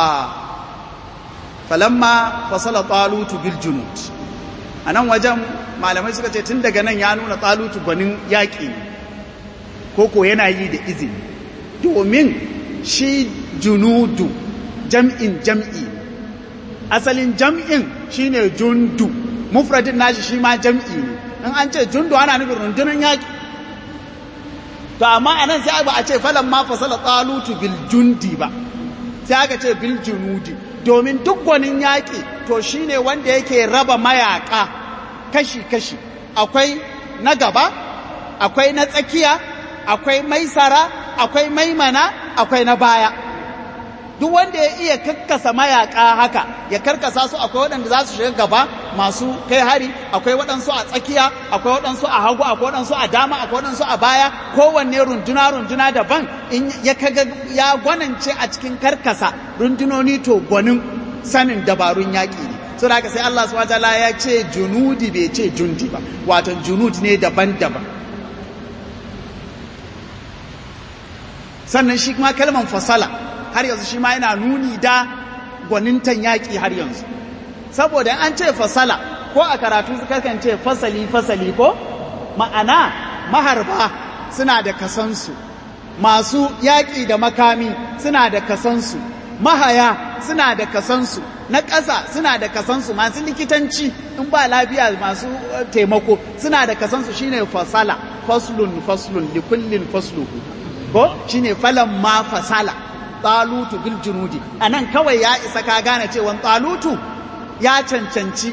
falamma fasala talutu bil junud anan wajen malamai suka ce tun daga nan ya nuna talutu gwanin yaƙi ne koko yana yi da izini domin shi junudu jam'in jam'i asalin jam'in shine jundu mufradin nashi shi ma jam'i ne in an ce jundu ana nufin rundunar yaƙi to amma anan sai ba a ce falan ma fasala talutu bil jundi ba sai aka ce bil junudi domin duk gwanin yaƙi to shine wanda yake raba mayaƙa kashi-kashi akwai na gaba akwai na tsakiya akwai maisara akwai maimana akwai na baya duk wanda ya iya kakkasa mayaka haka ya karkasa su akwai waɗanda za su shiga gaba masu kai hari akwai waɗansu a tsakiya akwai waɗansu a hagu akwai waɗansu a dama akwai waɗansu a baya kowanne runduna runduna daban in ya kaga ya gwanance a cikin karkasa rundunoni to gwanin sanin dabarun yaƙi ne so da sai Allah subhanahu wataala ya ce junudi bai ce jundi ba wato junud ne daban-daban sannan shi kuma kalman fasala har yanzu shi ma yana nuni da gwanintan yaƙi har yanzu saboda an ce fasala ko a karatu kakan ce fasali fasali ko ma'ana maharba suna da kasansu masu yaƙi da makami suna da kasansu mahaya suna da kasansu na ƙasa suna da kasansu masu likitanci in ba lafiya masu taimako suna da kasansu shine fasala faslun faslun likullin fasluhu ko shine falan ma fasala talutu bil junudi anan kawai ya isa ka gane cewa talutu ya cancanci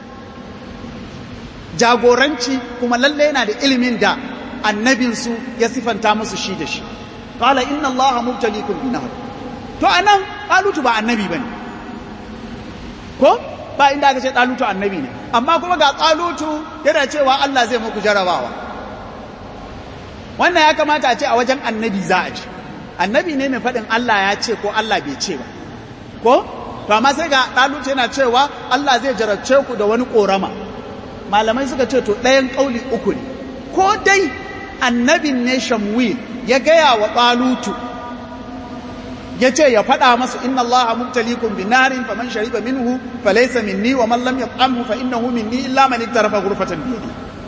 jagoranci kuma lalle yana da ilimin da annabinsu ya sifanta musu shi da shi qala inna allaha mubtaliikum bi nahr to anan talutu ba annabi bane ko ba inda aka ce talutu annabi ne amma kuma ga talutu yana cewa Allah zai muku jarabawa wannan ya kamata a ce a wajen annabi za a ce annabi ne mai faɗin Allah ya ce ko Allah bai ce ba ko to amma sai ga ɗaluce yana cewa Allah zai jarabce ku da wani ƙorama malamai suka ce to ɗayan ƙauli uku ne ko dai annabin ne shamwil ya gaya wa ɗalutu ya ce ya faɗa masu inna Allah mubtalikum bi narin faman shariba minhu falaysa minni wa man lam yat'amhu fa innahu minni illa man iktarafa ghurfatan bi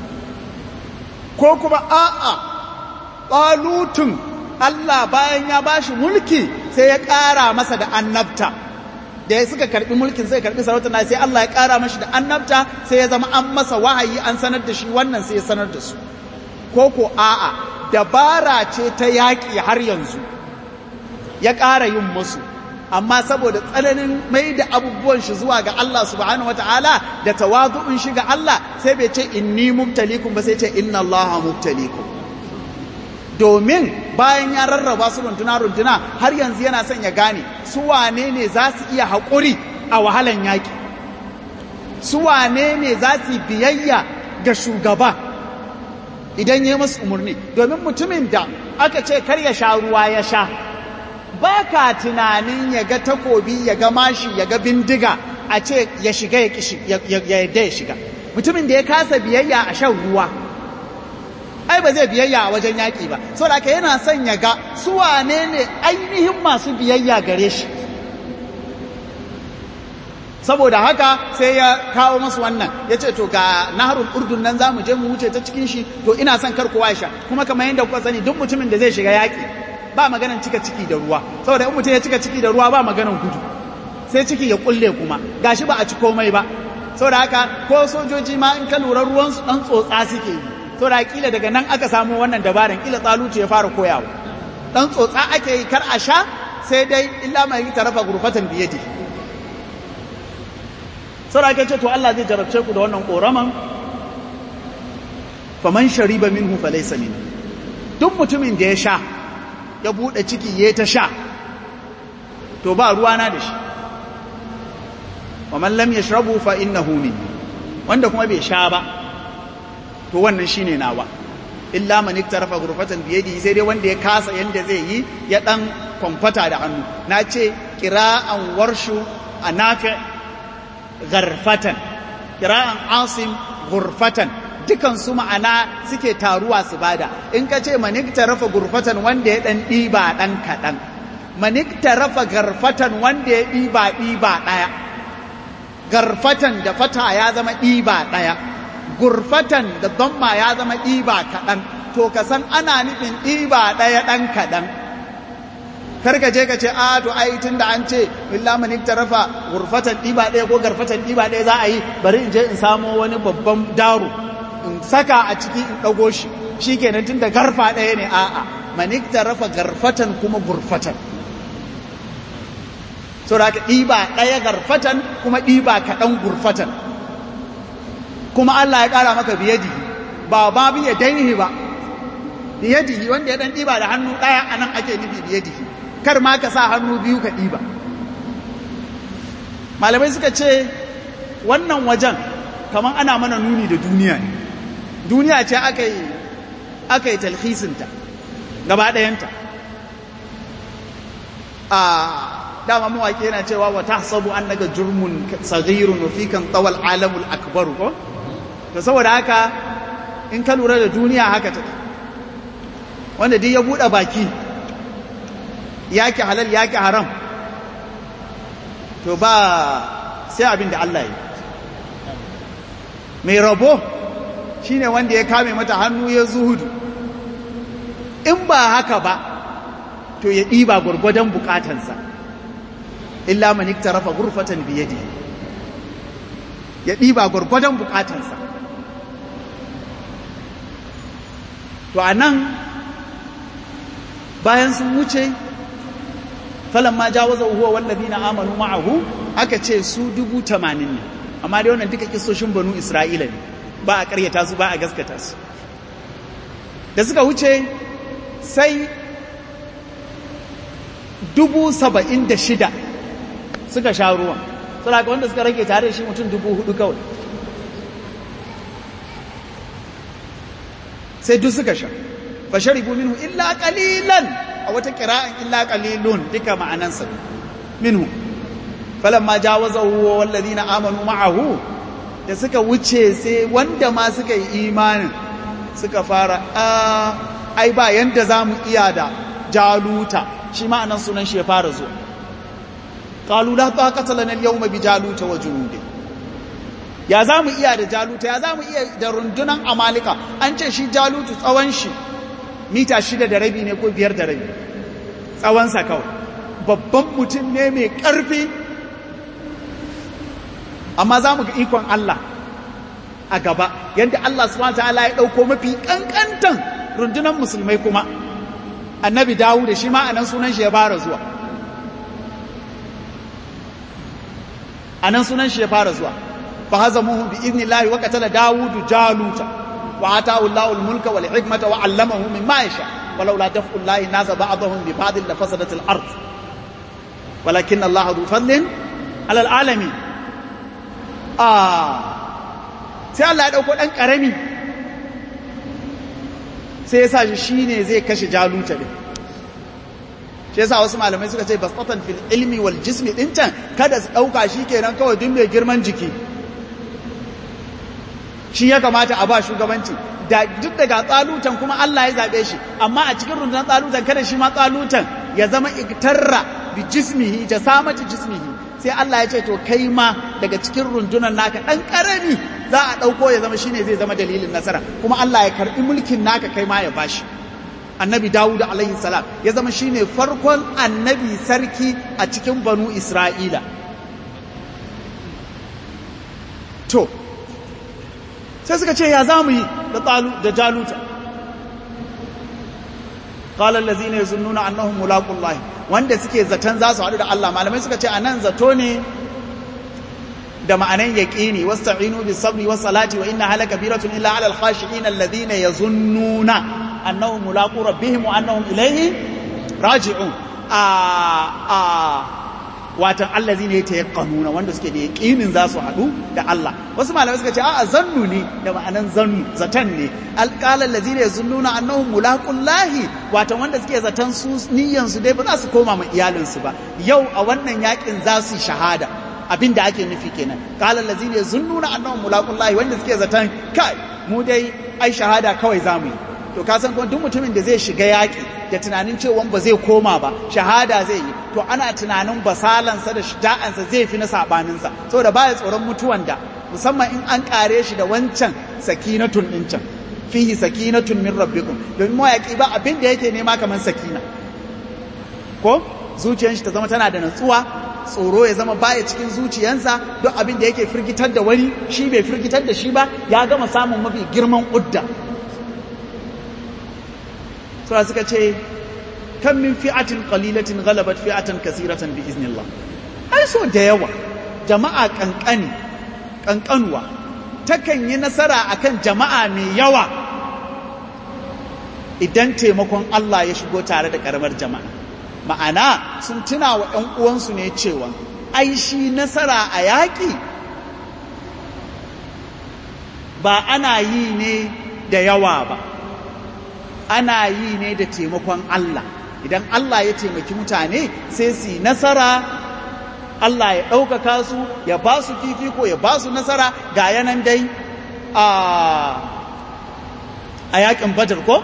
ko kuma a'a ɗalutun Allah bayan ya bashi mulki sai ya ƙara masa da annabta da ya suka karɓi mulkin sai karɓi sarauta na sai Allah ya ƙara mashi da annabta sai ya zama an masa wahayi an sanar da shi wannan sai ya sanar da su ko ko a'a dabara ce ta yaƙi har yanzu ya ƙara yin musu amma saboda tsananin mai da abubuwan shi zuwa ga Allah subhanahu wataala da tawazu'un shi ga Allah sai bai ce inni mubtalikum ba sai ce inna Allah mubtalikum domin bayan ya rarraba su runtuna-runtuna har yanzu yana son ya gane su wane ne za su iya haƙuri a wahalan yaƙi su wane ne za su biyayya ga shugaba idan ya yi masu umarni domin mutumin da aka ce kar ya sha ruwa ya sha ba ka tunanin ya ga takobi ya ga mashi ya ga bindiga a ce ya shiga ya yadda ya shiga mutumin da ya kasa biyayya a shan ruwa ai ba zai biyayya a wajen yaƙi ba saboda haka yana son ya ga su wane ne ainihin masu biyayya gare shi saboda haka sai ya kawo masu wannan ya ce to ga naharul urdun nan za mu je mu wuce ta cikin shi to ina son kar kowa sha kuma kamar yadda kuka sani duk mutumin da zai shiga yaƙi ba maganan cika ciki da ruwa saboda in mutum ya cika ciki da ruwa ba maganan gudu sai ciki ya kulle kuma gashi ba a ci komai ba saboda haka ko sojoji ma in ka lura ruwan su dan tsotsa suke yi to da kila daga nan aka samu wannan dabaran kila tsalutu ya fara koyawa dan tsotsa ake yi kar a sha sai dai illa mai tarafa gurfatan biyadi sai ake ce to Allah zai jarabce ku da wannan koraman faman shariba minhu falaysa min duk mutumin da ya sha ya bude ciki ya ta sha to ba ruwana da shi wa man lam yashrabu fa innahu minni wanda kuma bai sha ba to wannan shine nawa illa man iktarafa ghurfatan bi yadihi sai dai wanda ya kasa yanda zai yi ya dan kwamfata da hannu na ce qira'an warshu anafi gharfatan qira'an asim ghurfatan dukan su ma'ana suke taruwa su bada in ka ce man iktarafa ghurfatan wanda ya dan diba dan kadan man iktarafa gharfatan wanda ya diba diba daya garfatan da fata ya zama diba daya gurfatan da damma ya zama ɗiba kaɗan to ka san ana nufin ɗiba ɗaya ɗan kaɗan karka je ka ce a to ai tun da an ce illa man iktarafa gurfatan diba ɗaya ko garfatan diba ɗaya za a yi bari in je in samo wani babban daro in saka a ciki in ɗago shi shikenan tun da garfa ɗaya ne a'a man iktarafa garfatan kuma gurfatan so da ka ɗiba ɗaya garfatan kuma ɗiba kaɗan gurfatan kuma Allah ya ƙara maka biyadihi ba ba biya dainihi ba biyadihi wanda ya ɗan ɗiba da hannu ɗaya a nan ake nufi biyadihi kar ma ka sa hannu biyu ka ɗiba malamai suka ce wannan wajen kamar ana mana nuni da duniya ne duniya ce aka yi aka yi talhisinta gaba ɗayanta a dama mawaƙi yana cewa wa tahsabu annaka jurmun saghirun wa fikan tawal alamul akbar ko to saboda haka in ka lura da duniya haka take wanda duk ya bude baki yake halal yake haram to ba sai abin da Allah yi mai rabo shine wanda ya kame mata hannu ya zuhudu in ba haka ba to ya ɗiba gwargwadon bukatansa illa man iktarafa ghurfatan bi yadihi ya diba gurgudan bukatansa to anan bayan sun wuce falamma jawaza huwa wallazina amanu ma'ahu aka ce su dubu tamanin ne amma dai wannan duka kisoshin banu isra'ila ne ba a karyata su ba a gaskata su da suka wuce sai dubu saba'in da shida suka sha ruwan saboda wanda suka rage tare da shi mutum dubu hudu kawai sai duk suka sha fa sharibu minhu illa qalilan a wata qira'an illa qalilun duka ma'anansa minhu falamma jawazahu wal ladina amanu ma'ahu da suka wuce sai wanda ma suka yi imanin suka fara ai ba yanda zamu iya da jaluta shi ma'anan sunan shi ya fara zuwa qalu la taqata lana al-yawma bi jaluta wa junude ya zamu iya da jaluta ya zamu iya da rundunan amalika an ce shi jalutu tsawon shi mita shida da rabi ne ko biyar da rabi tsawon sa kawai babban mutum ne mai karfi amma zamu ga ikon Allah a gaba yadda Allah subhanahu wataala ya dauko mafi kankantan rundunan musulmai kuma annabi Dawud shi ma anan sunan shi ya fara zuwa anan sunan shi ya fara zuwa fa hazamuhu bi idnillahi wa qatala Dawud Jaluta wa ataahu Allahu al-mulka wal hikmata wa 'allamahu mimma yasha ولولا دفع الله الناس بعضهم ببعض لفسدت الارض ولكن الله ذو فضل على العالمين ah sai Allah ya dauko dan karami sai ya sa shi shine zai kashe jaluta din shi yasa wasu malamai suka ce basatan fil ilmi wal jismi din can kada su dauka shi kenan kawai duk mai girman jiki shi ya kamata a ba shugabanci da duk daga tsalutan kuma Allah ya zabe shi amma a cikin rundunar tsalutan kada shi ma tsalutan ya zama iktarra bi jismihi jasamati jismihi sai Allah ya ce to kai ma daga cikin rundunar naka dan karami za a dauko ya zama shine zai zama dalilin nasara kuma Allah ya karbi mulkin naka kai ma ya bashi annabi Dawud alaihi salam ya zama shine farkon annabi sarki a cikin banu Isra'ila to sai suka ce ya zamu yi da talu da jaluta qala allazina yazunnuna annahum mulaqullahi wanda suke zaton za su haɗu da Allah malamai suka ce anan zato ne da ma'anan yaqini wasta'inu bis sabri was salati wa inna hala kabiratun illa 'alal khashi'in alladhina yazunnuna annahum mulaqu rabbihim wa annahum ilayhi raji'un a a watan allazi ne ta yaqanuna wanda suke da yaqinin za su haɗu da Allah wasu malamai suka ce a'a zannu ne da ma'anan zannu zatan ne alqala allazi ne yazunnuna annahum mulaqullahi watan wanda suke zatan su niyyan su dai ba za su koma ma iyalin su ba yau a wannan yakin za su shahada abin da ake nufi kenan qala allazi ne yazunnuna annahum mulaqullahi wanda suke zatan kai mu dai ai shahada kawai zamu yi to ka san kuma duk mutumin da zai shiga yaƙi da tunanin cewa ba zai koma ba shahada zai yi to ana tunanin basalansa da shuja'ansa zai fi na sabaninsa saboda baya tsoron mutuwan da musamman in an kare shi da wancan sakinatun din can fihi sakinatun min rabbikum domin mawaƙi ba abin da yake nema kamar sakina ko zuciyar shi ta zama tana da natsuwa tsoro ya zama baya cikin zuciyansa duk abin da yake firgitar da wani shi bai firgitar da shi ba ya gama samun mafi girman udda sura suka ce kan min fi'atin qalilatin ghalabat fi'atan kasiratan bi iznillah ai so da yawa jama'a kankani kankanuwa takan yi nasara akan jama'a mai yawa idan taimakon Allah ya shigo tare da karamar jama'a ma'ana sun tuna wa ‘yan uwansu ne cewa ai shi nasara a yaƙi ba ana yi ne da yawa ba ana yi ne da taimakon Allah idan Allah ya taimaki mutane sai su yi nasara Allah ya ɗaukaka su ya ba su fifiko ya ba su nasara ga yanan dai a yaƙin badar ko?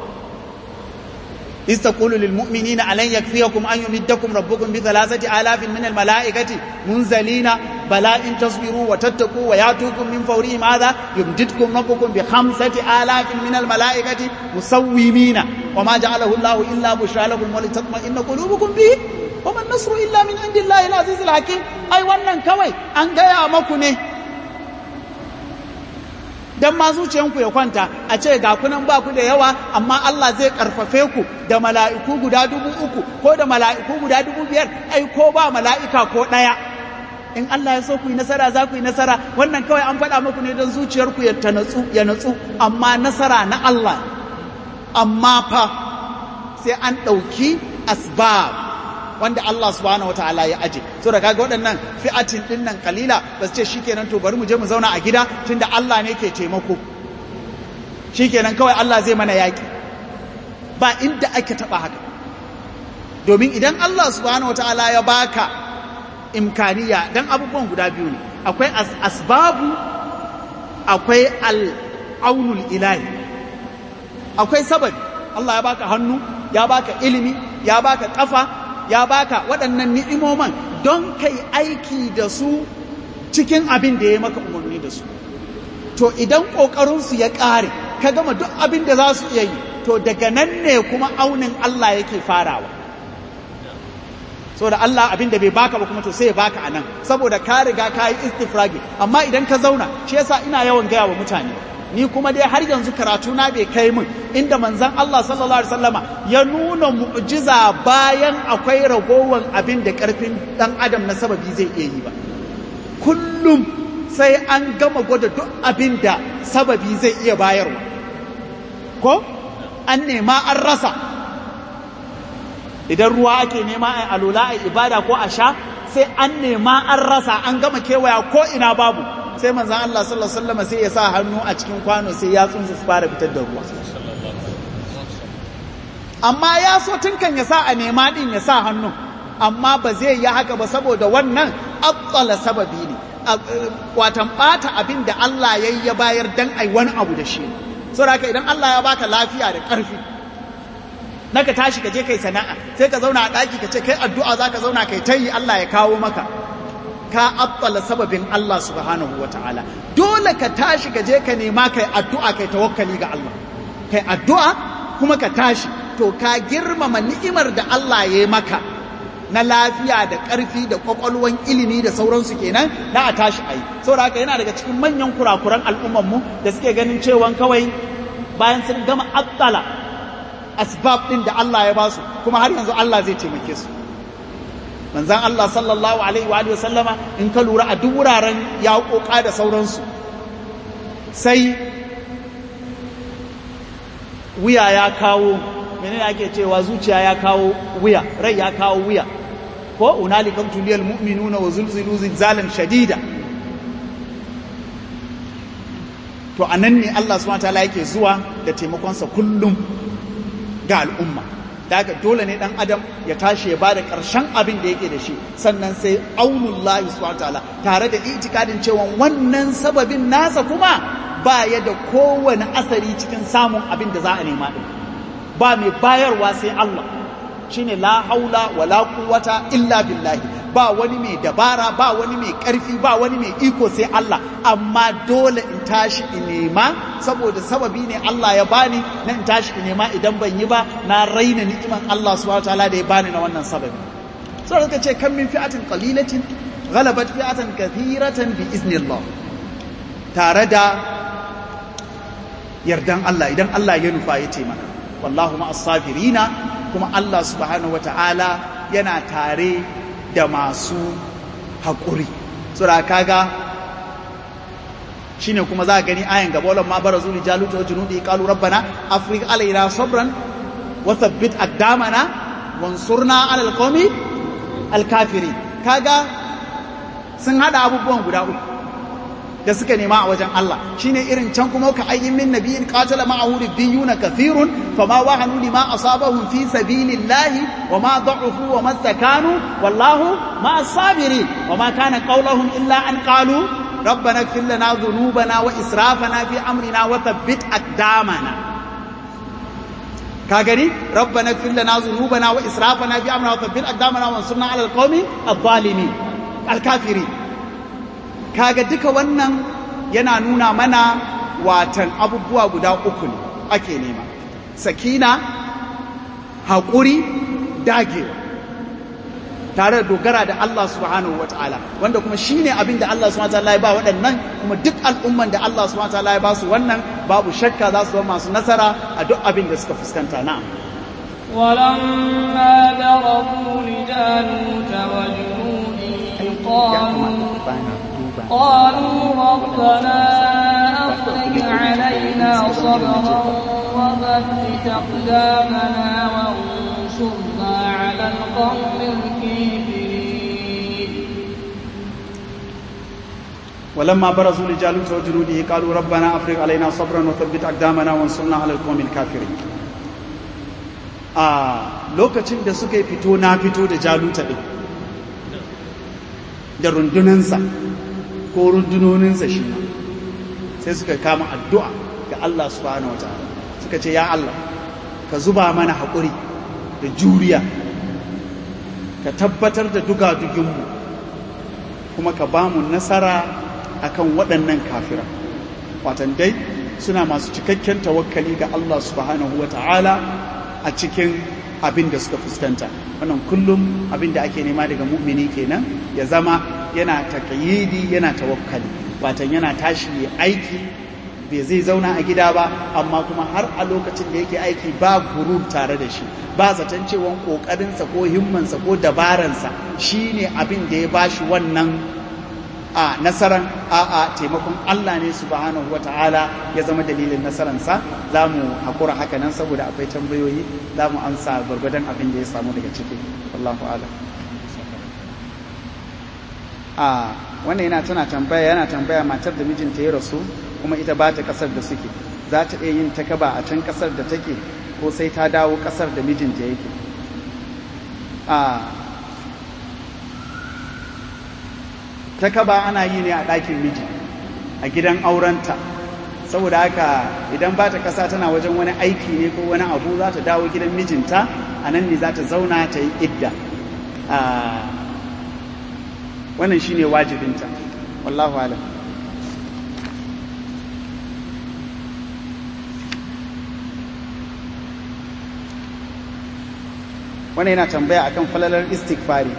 إذ تقول للمؤمنين ألن يكفيكم أن يمدكم ربكم بثلاثة آلاف من الملائكة منزلين بلى إن تصبروا وتتقوا ويأتوكم من فورهم هذا يمددكم ربكم بخمسة آلاف من الملائكة مسومين وما جعله الله إلا بشرى لكم ولتطمئن قلوبكم به وما النصر إلا من عند الله العزيز الحكيم أي wannan kawai an gaya maku ne dan ma zuciyanku ya kwanta a ce ga kunan ba ku da yawa amma Allah zai karfafe ku da mala'iku guda dubu uku ko da mala'iku guda dubu biyar ai ko ba mala'ika ko ɗaya in Allah ya so ku yi nasara za ku yi nasara wannan kawai an faɗa muku ne don zuciyarku ya natsu ya natsu amma nasara na Allah amma fa sai an ɗauki asbab wanda Allah subhanahu wataala ya aje so da kaga waɗannan fi'atin din nan kalila ba su ce shikenan to bari mu je mu zauna a gida tunda Allah ne ke taimako shikenan kawai Allah zai mana yaki ba inda ake taba haka domin idan Allah subhanahu wataala ya baka imkaniya dan abubuwan guda biyu ne akwai asbabu akwai al-aunul ilahi akwai sababi Allah ya baka hannu ya baka ilimi ya baka kafa ya baka waɗannan ni'imoman don kai aiki da su cikin abin da ya maka umarni da su to idan ƙoƙarinsu ya ƙare ka gama duk abin da za su iya yi to daga nan ne kuma aunin Allah yake farawa saboda Allah abin da bai baka ba kuma to sai ya baka a nan saboda ka riga ka yi istifragi amma idan ka zauna shi yasa ina yawan gaya wa mutane ni kuma dai har yanzu karatu na bai kai min inda manzon Allah sallallahu alaihi wasallama ya nuna mu'jiza bayan akwai ragowan abin da karfin dan adam na sababi zai iya yi ba kullum sai an gama gwada duk abin da sababi zai iya bayarwa ko an nema an rasa idan ruwa ake nema a alula a ibada ko a sha sai an nema an rasa an gama kewaya ko ina babu sai manzan Allah sallallahu Alaihi wasallam sai ya sa hannu a cikin kwano sai ya tsunsu su fara fitar da ruwa amma ya so tun kan ya sa a nema din ya sa hannu amma ba zai yi haka ba saboda wannan abtsala sababi ne watan bata abin da Allah ya ya bayar dan ai wani abu da shi saboda haka idan Allah ya baka lafiya da ƙarfi naka tashi ka je kai sana'a sai ka zauna a ɗaki ka ce kai addu'a zaka zauna kai tayi Allah ya kawo maka ka abbala sababin Allah subhanahu wa ta'ala dole ka tashi ka je ka nema kai addu'a kai tawakkali ga Allah kai addu'a kuma ka tashi to ka girmama ni'imar da Allah ya yi maka na lafiya da ƙarfi da ƙwaƙwalwan ilimi da sauransu kenan na a tashi a yi saboda haka yana daga cikin manyan kurakuran al'ummarmu da suke ganin cewa kawai bayan sun gama abbala asbab ɗin da Allah ya basu kuma har yanzu Allah zai taimake su manzan Allah sallallahu Alaihi wa sallama in ka lura a duk wuraren ya koka da sauransu sai wuya ya kawo menene ake cewa zuciya ya kawo wuya rai ya kawo wuya ko unali kan tuliyal mu'minuna wa zulzilu zilzalan shadida to anan ne Allah subhanahu wataala yake zuwa da taimakonsa kullum ga al'umma da haka dole ne dan adam ya tashi ya bada karshen abin da yake da shi sannan sai aunullahi subhanahu wataala tare da itikadin cewa wannan sababin nasa kuma ba ya da kowane asari cikin samun abin da za a nema din ba mai bayarwa sai Allah shine la haula wala quwwata illa billahi ba wani mai dabara ba wani mai karfi ba wani mai iko sai Allah amma dole in tashi in nema saboda sababi ne Allah ya bani na in tashi in nema idan ban yi ba na raina ni'iman Allah subhanahu wataala da ya bani na wannan sababi sai suka ce kan min fi'atin qalilatin ghalabat fi'atan kathiratan bi iznillah tare da yardan Allah idan Allah ya nufa ya ce mana wallahu ma'as sabirina kuma Allah subhanahu wata'ala yana tare da masu haƙuri sura kaga shine kuma za a gani ayan gaba wala ma barazu li jalut wa junudi qalu rabbana afriq alaina sabran wa thabbit aqdamana wansurna ala alqawmi alkafirin kaga sun hada abubuwan guda uku da suka nema a wajen Allah shine irin can kuma ka ayyin min nabiyin qatala ma'ahu ribbiyuna kathirun fama wahanu lima asabahum fi sabilillahi wama da'ufu wama istakanu wallahu ma'as sabirin wama kana qawluhum illa an qalu ربنا اغفر لنا ذنوبنا وإسرافنا في أمرنا وثبت أقدامنا كاغري ربنا اغفر لنا ذنوبنا وإسرافنا في أمرنا وثبت أقدامنا وانصرنا على القوم الظالمين الكافرين kaga duka wannan yana nuna mana watan abubuwa guda uku ne ake nema sakina haƙuri dagewa tare da dogara da Allah subhanahu ta'ala wanda kuma shine abin da Allah subhanahu ta'ala ya ba waɗannan kuma duk al'umman da Allah subhanahu ta'ala ya ba su wannan babu shakka za su zama masu nasara a duk abin da suka fuskanta na'am ولما برزوا لجالوت وجنوده قالوا قالوا ربنا أفرج علينا صبرا وثبت أقدامنا وانصرنا على القوم الكافرين ولما برزوا لجالوت وجنوده قالوا ربنا أفرغ علينا صبرا وثبت أقدامنا وانصرنا على القوم الكافرين a lokacin da suka yi fito na fito da jaluta ɗin da rundunansa ko rundunoninsa shi sai suka kama addu'a ga Allah subhanahu wa ta'ala suka ce ya Allah ka zuba mana haƙuri da juriya ka tabbatar da dugaduginmu kuma ka ba mu nasara akan waɗannan kafira watan dai suna masu cikakken tawakkali ga Allah subhanahu wa ta'ala a cikin abin da suka fuskanta wannan kullum abin da ake nema daga mu'mini kenan ya zama yana takayidi yana tawakkali watan yana tashi ya aiki bai zai zauna a gida ba amma kuma har a lokacin da yake aiki ba gurur tare da shi ba zaton cewa kokarinsa ko himmansa ko dabaransa shine abin da ya bashi wannan a nasaran a a taimakon Allah ne subhanahu wata'ala ya zama dalilin nasaransa za mu haƙura haka nan saboda akwai tambayoyi za mu amsa gwargwadon abin da ya samu daga ciki Allahu ala a wannan yana tana tambaya yana tambaya matar da mijinta ya rasu kuma ita ba ta ƙasar da suke za ta iya yin takaba a can ƙasar da take ko sai ta dawo ƙasar da mijinta yake a ta kaba ana yi ne a ɗakin miji a gidan aurenta saboda haka idan ba ta ƙasa tana wajen wani aiki ne ko wani abu za ta dawo gidan mijinta a nan ne za ta zauna ta yi idda wannan shine wajibinta wallahu alam wannan yana tambaya akan falalar istighfari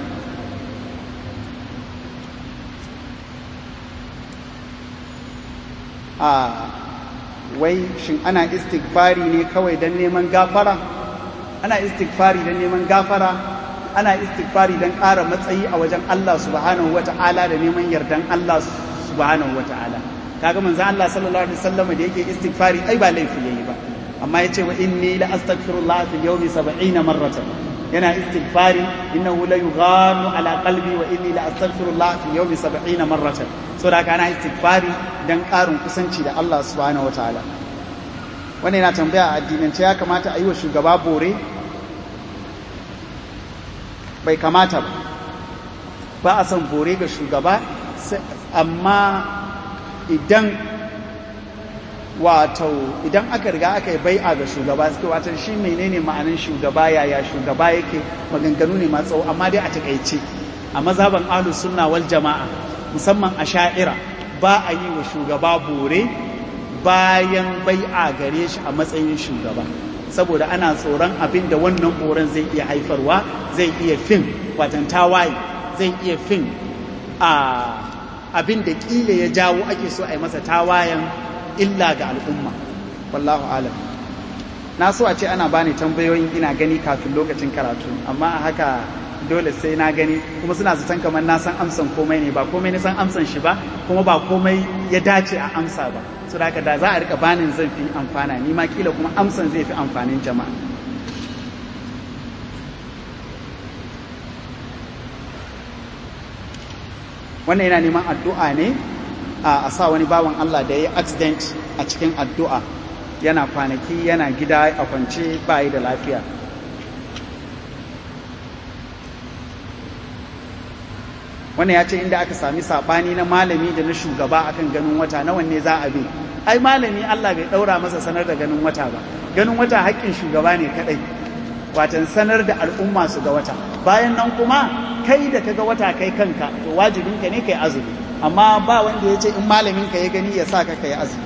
a wai shin ana istighfari ne kawai don neman gafara ana istighfari don neman gafara ana istighfari don ƙara matsayi a wajen Allah subhanahu wata'ala da neman yardan Allah subhanahu wata'ala kaga manzo Allah sallallahu alaihi wasallam da yake istighfari ai ba laifi yayi ba amma yace wa inni la astaghfirullah fi yawmi 70 marratan yana istighfari innahu la yughanu ala qalbi wa inni la astaghfirullah fi yawmi 70 marratan so da kana istighfari dan karin kusanci da Allah subhanahu wataala wannan yana tambaya a addinance ya kamata a yi wa shugaba bore bai kamata ba ba a son bore ga shugaba amma idan wato idan aka riga aka yi bai'a ga shugaba suke watan shi menene ma'anin shugaba yaya shugaba yake maganganu ne masu tsawo amma dai a takaice a mazhaban ahlus sunna wal jama'a musamman a sha'ira ba a yi wa shugaba bore bayan bai'a gare shi a matsayin shugaba saboda ana tsoron abin da wannan boren zai iya haifarwa zai iya fin watan tawaye zai iya fin a abin da kila ya jawo ake so a yi masa tawayen illa ga al'umma wallahu alam na so a ce ana bani tambayoyin ina gani kafin lokacin karatu amma a haka dole sai na gani kuma suna zaton kamar na san amsan komai ne ba komai na san amsan shi ba kuma ba komai ya dace a amsa ba so da haka da za a rika banin zan fi amfana ni ma kila kuma amsan zai fi amfanin jama'a wannan yana neman addu'a ne a sa wani bawan Allah da ya yi accident a cikin addu'a yana kwanaki yana gida a kwance bayi da lafiya wannan ya ce inda aka sami saɓani na malami da na shugaba akan ganin wata na wanne za a bi ai malami Allah bai ɗaura masa sanar da ganin wata ba ganin wata haƙƙin shugaba ne kaɗai watan sanar da al'umma su ga wata bayan nan kuma kai da kaga wata kai kanka to wajibinka ne kai azumi amma ba wanda ya ce in malamin ka ya gani ya sa ka kai azumi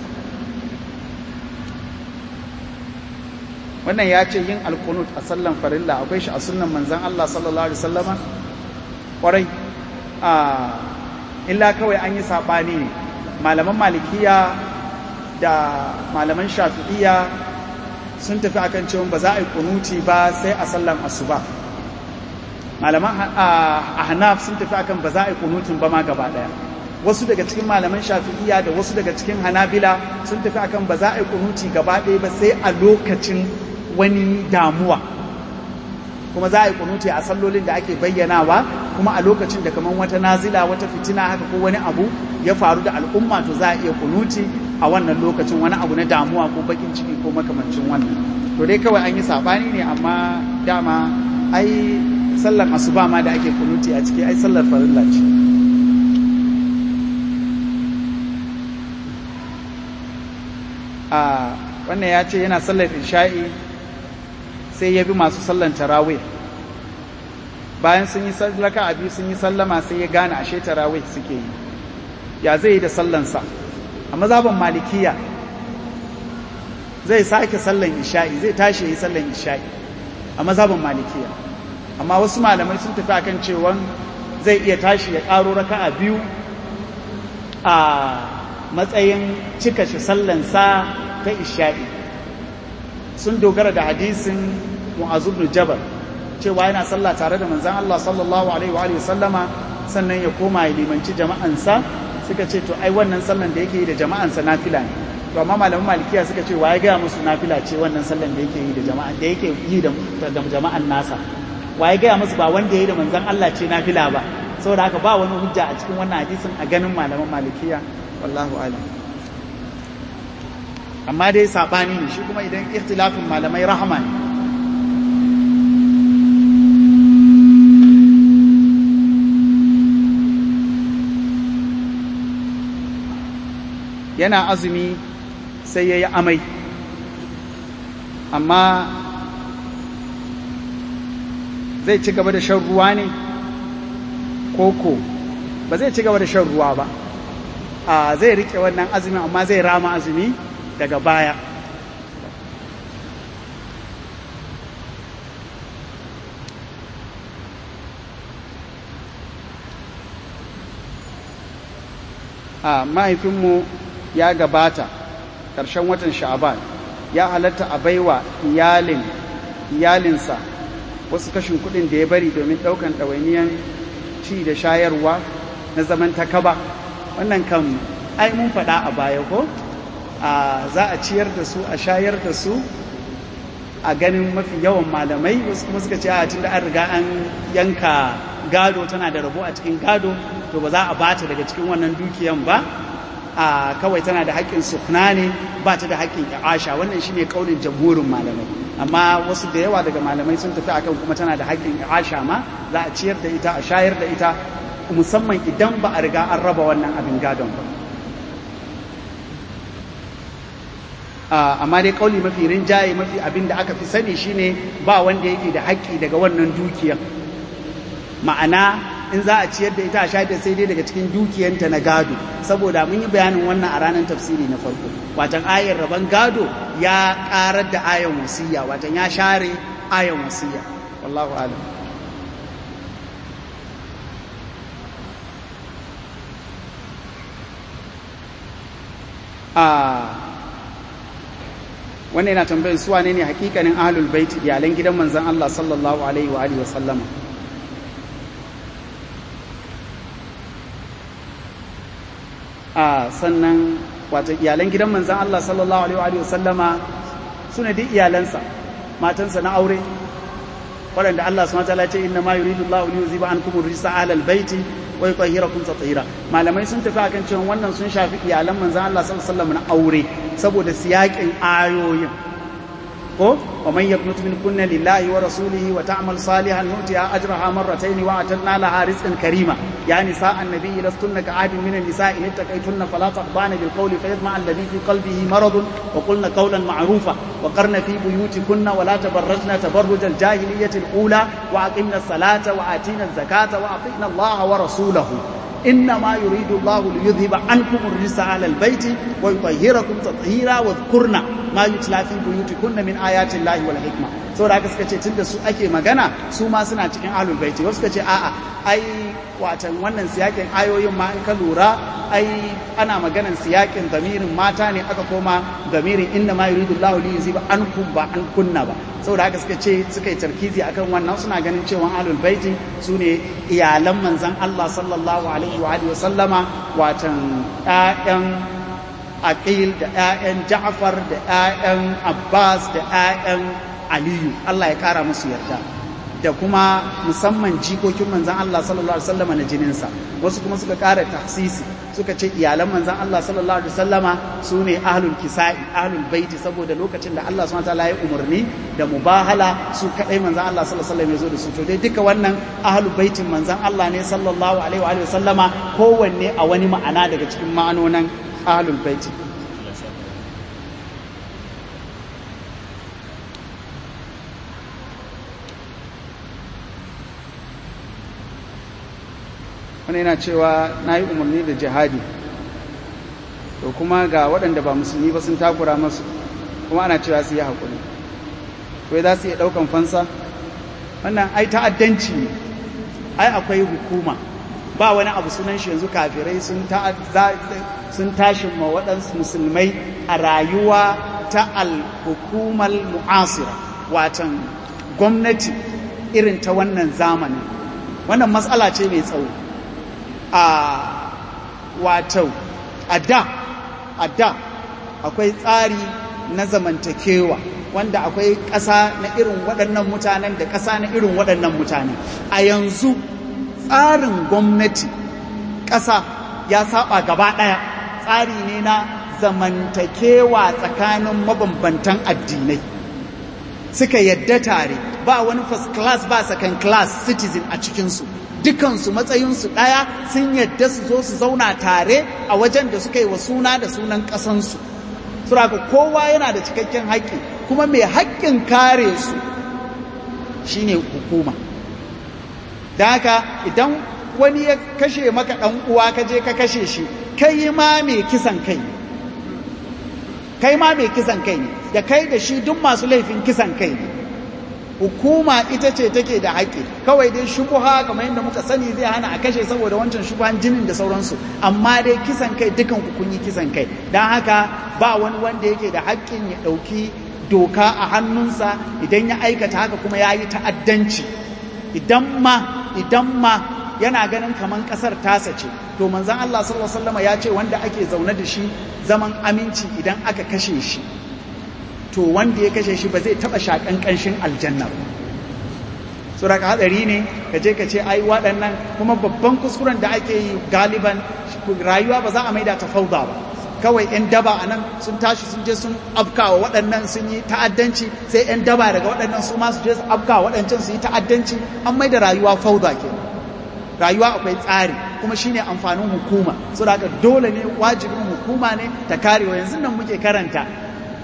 wannan ya ce yin alkunut a sallan farilla akwai shi a sunnan manzan Allah sallallahu alaihi wasallama kwarai a illa kawai an yi sabani ne malaman malikiya da malaman shafi'iyya sun tafi akan cewa ba za a yi kunuti ba sai a sallan asuba malaman ahnaf sun tafi akan ba za a yi kunutun ba ma gaba daya wasu daga cikin malaman shafi'iyya da wasu daga cikin hanabila sun tafi akan ba za a yi kunuti gaba daya ba sai a lokacin wani damuwa kuma za a yi kunuti a sallolin da ake bayyanawa kuma a lokacin da kamar wata nazila wata fitina haka ko wani abu ya faru da al'umma to za a iya kunuti a wannan lokacin wani abu na damuwa ko bakin ciki ko makamancin wannan to dai kawai an yi sabani ne amma dama ai sallar asuba ma da ake kunuti a ciki ai sallar farilla ce a wannan ya ce yana sallar isha'i sai ya bi masu sallar tarawih bayan sun yi sallaka a biyu sun yi sallama sai ya gane ashe tarawih suke yi ya zai yi da sallansa a mazhaban malikiya zai sake sallan isha'i zai tashi yi sallan isha'i a mazhaban malikiya amma wasu malamai sun tafi akan cewa zai iya tashi ya ƙaro raka'a biyu a matsayin cika shi sallansa ta isha'i sun dogara da hadisin mu'azu ibn jabal cewa yana sallah tare da manzon Allah sallallahu alaihi wa sallama sannan ya koma ya limanci jama'ansa suka ce to ai wannan sallan da yake yi da jama'ansa nafila ne to amma malaman malikiya suka ce waye gaya musu nafila ce wannan sallan da yake yi da jama'a da yake yi da jama'an nasa waye gaya musu ba wanda yayi da manzon Allah ce nafila ba saboda haka ba wani hujja a cikin wannan hadisin a ganin malaman malikiya wallahu alam amma dai sabani ne shi kuma idan ikhtilafin malamai rahama ne yana azumi sai ya yi amai amma zai ci gaba da shan ruwa ne koko ba zai ci gaba da shan ruwa ba a zai rike wannan azumi amma zai rama azumi daga baya a mahaifinmu ya gabata ƙarshen watan sha'aban ya halatta a baiwa iyalin iyalinsa wasu kashin kuɗin da ya bari domin ɗaukan ɗawainiyan ci da shayarwa na zaman takaba wannan kan ai mun faɗa a baya ko a za a ciyar da su a shayar da su a ganin mafi yawan malamai wasu kuma suka ce a tun da an riga an yanka gado tana da rabo a cikin gado to ba za a bata daga cikin wannan dukiyan ba a kawai tana da haƙƙin sukna ne ba ta da haƙƙin i'asha wannan shine kaulin jamhurin malamai amma wasu da yawa daga malamai sun tafi akan kuma tana da haƙƙin i'asha ma za a ciyar da ita a shayar da ita musamman idan ba a riga an raba wannan abin gadon ba amma dai kauli mafi rinjaye mafi abin da aka fi sani shine ba wanda yake da haƙƙi daga wannan dukiyar ma'ana in za a ciyar da ita a shayar da sai dai daga cikin dukiyanta na gado saboda mun yi bayanin wannan a ranar tafsiri na farko watan ayar rabon gado ya karar da ayan wasiya watan ya share ayan wasiya wallahu alam a wannan yana tambayar su wane ne hakikanin ahlul bait iyalan gidan manzon Allah sallallahu alaihi wa alihi wa sallama a sannan wata iyalan gidan manzan Allah sallallahu alaihi wa sallama su ne duk iyalansa matansa na aure waɗanda Allah su mata ce inna ma yuridu Allah li yuziba ankum ar-risa ala al-baiti wa yutahhirakum tatheera malamai sun tafi akan cewa wannan sun shafi iyalan manzan Allah sallallahu alaihi wa sallam na aure saboda siyakin ayoyin ko wa man yaqnut min kunna lillahi wa rasulihi wa ta'mal salihan nu'tiha ajraha marratayn wa atanna laha rizqan karima ya nisa annabi lastunna ka'adin min an-nisa'i in taqaytunna fala taqbana bil qawli fayatma alladhi fi qalbihi marad wa qulna qawlan ma'rufa wa qarna fi buyutikunna wa la tabarrajna tabarruj al-jahiliyyah al-ula wa aqimna as-salata wa atina az-zakata wa atina Allah wa rasulahu إنما يريد الله ليذهب عنكم الرجس على البيت ويطهركم تطهيرا واذكرنا ما يتلى في بيوتكن من آيات الله والحكمة saboda haka suka ce tun da su ake magana su ma suna cikin ahlul baiti wasu suka ce a'a ai watan wannan siyakin ayoyin ma in ka lura ai ana maganan siyakin zamirin mata ne aka koma zamirin inna ma yuridu Allahu li yuziba ankum ba an kunna ba saboda haka suka ce suka yi tarkizi akan wannan suna ganin cewa ahlul baiti su ne iyalan manzon Allah sallallahu alaihi wa alihi wa sallama watan ƴaƴan aqil da ƴaƴan Ja'far da ƴaƴan Abbas da ƴaƴan Aliyu Allah ya kara musu yarda da kuma musamman jikokin manzan Allah sallallahu alaihi wasallama na jininsa wasu kuma suka kara tahsisi suka ce iyalan manzan Allah sallallahu alaihi wasallama su ne ahlul kisa'i ahlul baiti saboda lokacin da Allah subhanahu wataala ya umarni da mubahala su kadai manzan Allah sallallahu alaihi wasallam ya zo da su to dai duka wannan ahlul baitin manzan Allah ne sallallahu alaihi wa sallama kowanne a wani ma'ana daga cikin ma'anonan ahlul baiti wani yana cewa na yi umarni da jihadi to kuma ga waɗanda ba musulmi ba sun takura masu kuma ana cewa su yi haƙuri to za su iya ɗaukan fansa wannan ai ta'addanci ne ai akwai hukuma ba wani abu sunan shi yanzu kafirai sun tashi ma waɗansu musulmai a rayuwa ta al-hukumar mu'asira watan gwamnati irin ta wannan zamanin wannan matsala ce mai tsawo a wato a da a da akwai tsari na zamantakewa wanda akwai ƙasa na irin waɗannan mutanen da ƙasa na irin waɗannan mutane a yanzu tsarin gwamnati ƙasa ya saba gaba ɗaya tsari ne na zamantakewa tsakanin mabambantan addinai suka yadda tare ba wani first class ba second class citizen a cikinsu dukansu matsayinsu ɗaya sun yadda su zo su zauna tare a wajen da suka yi wa suna da sunan ƙasansu suraka kowa yana da cikakken haƙƙi kuma mai haƙƙin kare su shine hukuma da haka idan wani ya kashe maka ɗan uwa ka je ka kashe shi kai ma mai kisan kai kai ma mai kisan kai ne da kai da shi duk masu laifin kisan kai ne hukuma ita ce take da haƙƙi kawai dai shubuha kamar yadda muka sani zai hana a kashe saboda wancan shubuhan jinin da sauransu amma dai kisan kai dukan ku kun yi kisan kai don haka ba wani wanda yake da haƙƙin ya ɗauki doka a hannunsa idan ya aikata haka kuma ya yi ta'addanci idan ma idan ma yana ganin kamar ƙasar tasa ce to manzon Allah sallallahu alaihi wasallam ya ce wanda ake zaune da shi zaman aminci idan aka kashe shi to wanda ya kashe shi ba zai taba shakan kanshin aljanna ba so daga hadari ne ka je ka ce ai waɗannan kuma babban kuskuren da ake yi galiban rayuwa ba za a maida ta fauda ba kawai 'yan daba a nan sun tashi sun je sun afkawa waɗannan sun yi ta'addanci sai 'yan daba daga waɗannan su ma su je su afkawa waɗancan su yi ta'addanci an maida rayuwa fauda ke rayuwa akwai tsari kuma shine amfanin hukuma so da dole ne wajibin hukuma ne ta karewa yanzu nan muke karanta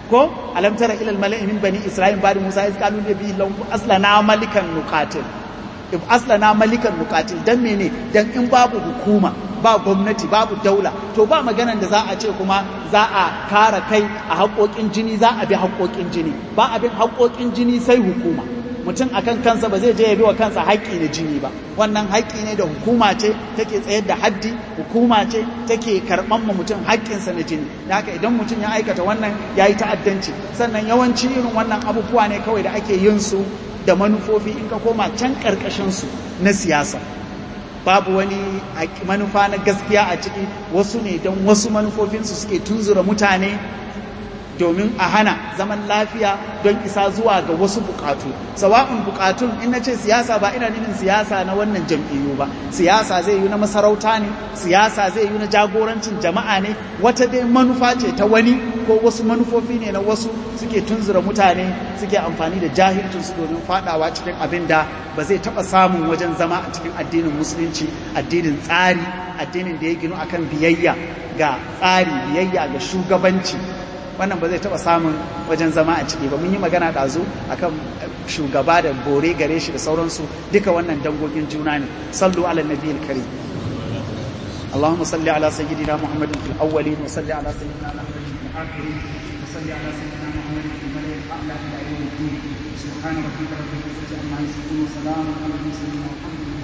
ko alam tara ila al mala'i min bani isra'il ba'da musa iz qalu li bihi lahum aslana malikan nuqatil if aslana malikan nuqatil dan mene dan in babu hukuma ba gwamnati babu daula to ba maganan da za a ce kuma za a kara kai a haƙoƙin jini za a bi haƙoƙin jini ba a bin haƙoƙin jini sai hukuma mutum akan kansa ba zai je ya bi wa kansa haƙƙi na jini ba wannan haƙƙi ne da hukuma ce take tsayar da haddi hukuma ce take karɓan ma mutum haƙƙinsa na jini da haka idan mutum ya aikata wannan ya yi ta'addanci sannan yawanci irin wannan abubuwa ne kawai da ake yin su da manufofi in ka koma can ƙarƙashinsu na siyasa babu wani manufa na gaskiya a ciki wasu ne don wasu manufofinsu suke tunzura mutane domin a hana zaman lafiya don isa zuwa ga wasu bukatu sawa'un bukatun in na ce siyasa ba ina nufin siyasa na wannan jam'iyyu ba siyasa zai yi na masarauta ne siyasa zai yi na jagorancin jama'a ne wata dai manufa ce ta wani ko wasu manufofi ne na wasu suke tunzura mutane suke amfani da jahilcinsu domin fadawa cikin abin da ba zai taba samun wajen zama a cikin addinin musulunci addinin tsari addinin da ya ginu akan biyayya ga tsari biyayya ga shugabanci wannan ba zai taba samun wajen zama a ciki ba mun yi magana ɗazu akan shugaba da bore gare shi da sauransu duka wannan dangogin juna ne sallu ala nabiyil karim اللهم صل على سيدنا محمد في الاولين وصل على سيدنا محمد في الاخرين وصل على سيدنا محمد في الملأ الاعلى الى يوم الدين سبحان ربك رب العزه عما يصفون وسلام على المرسلين والحمد لله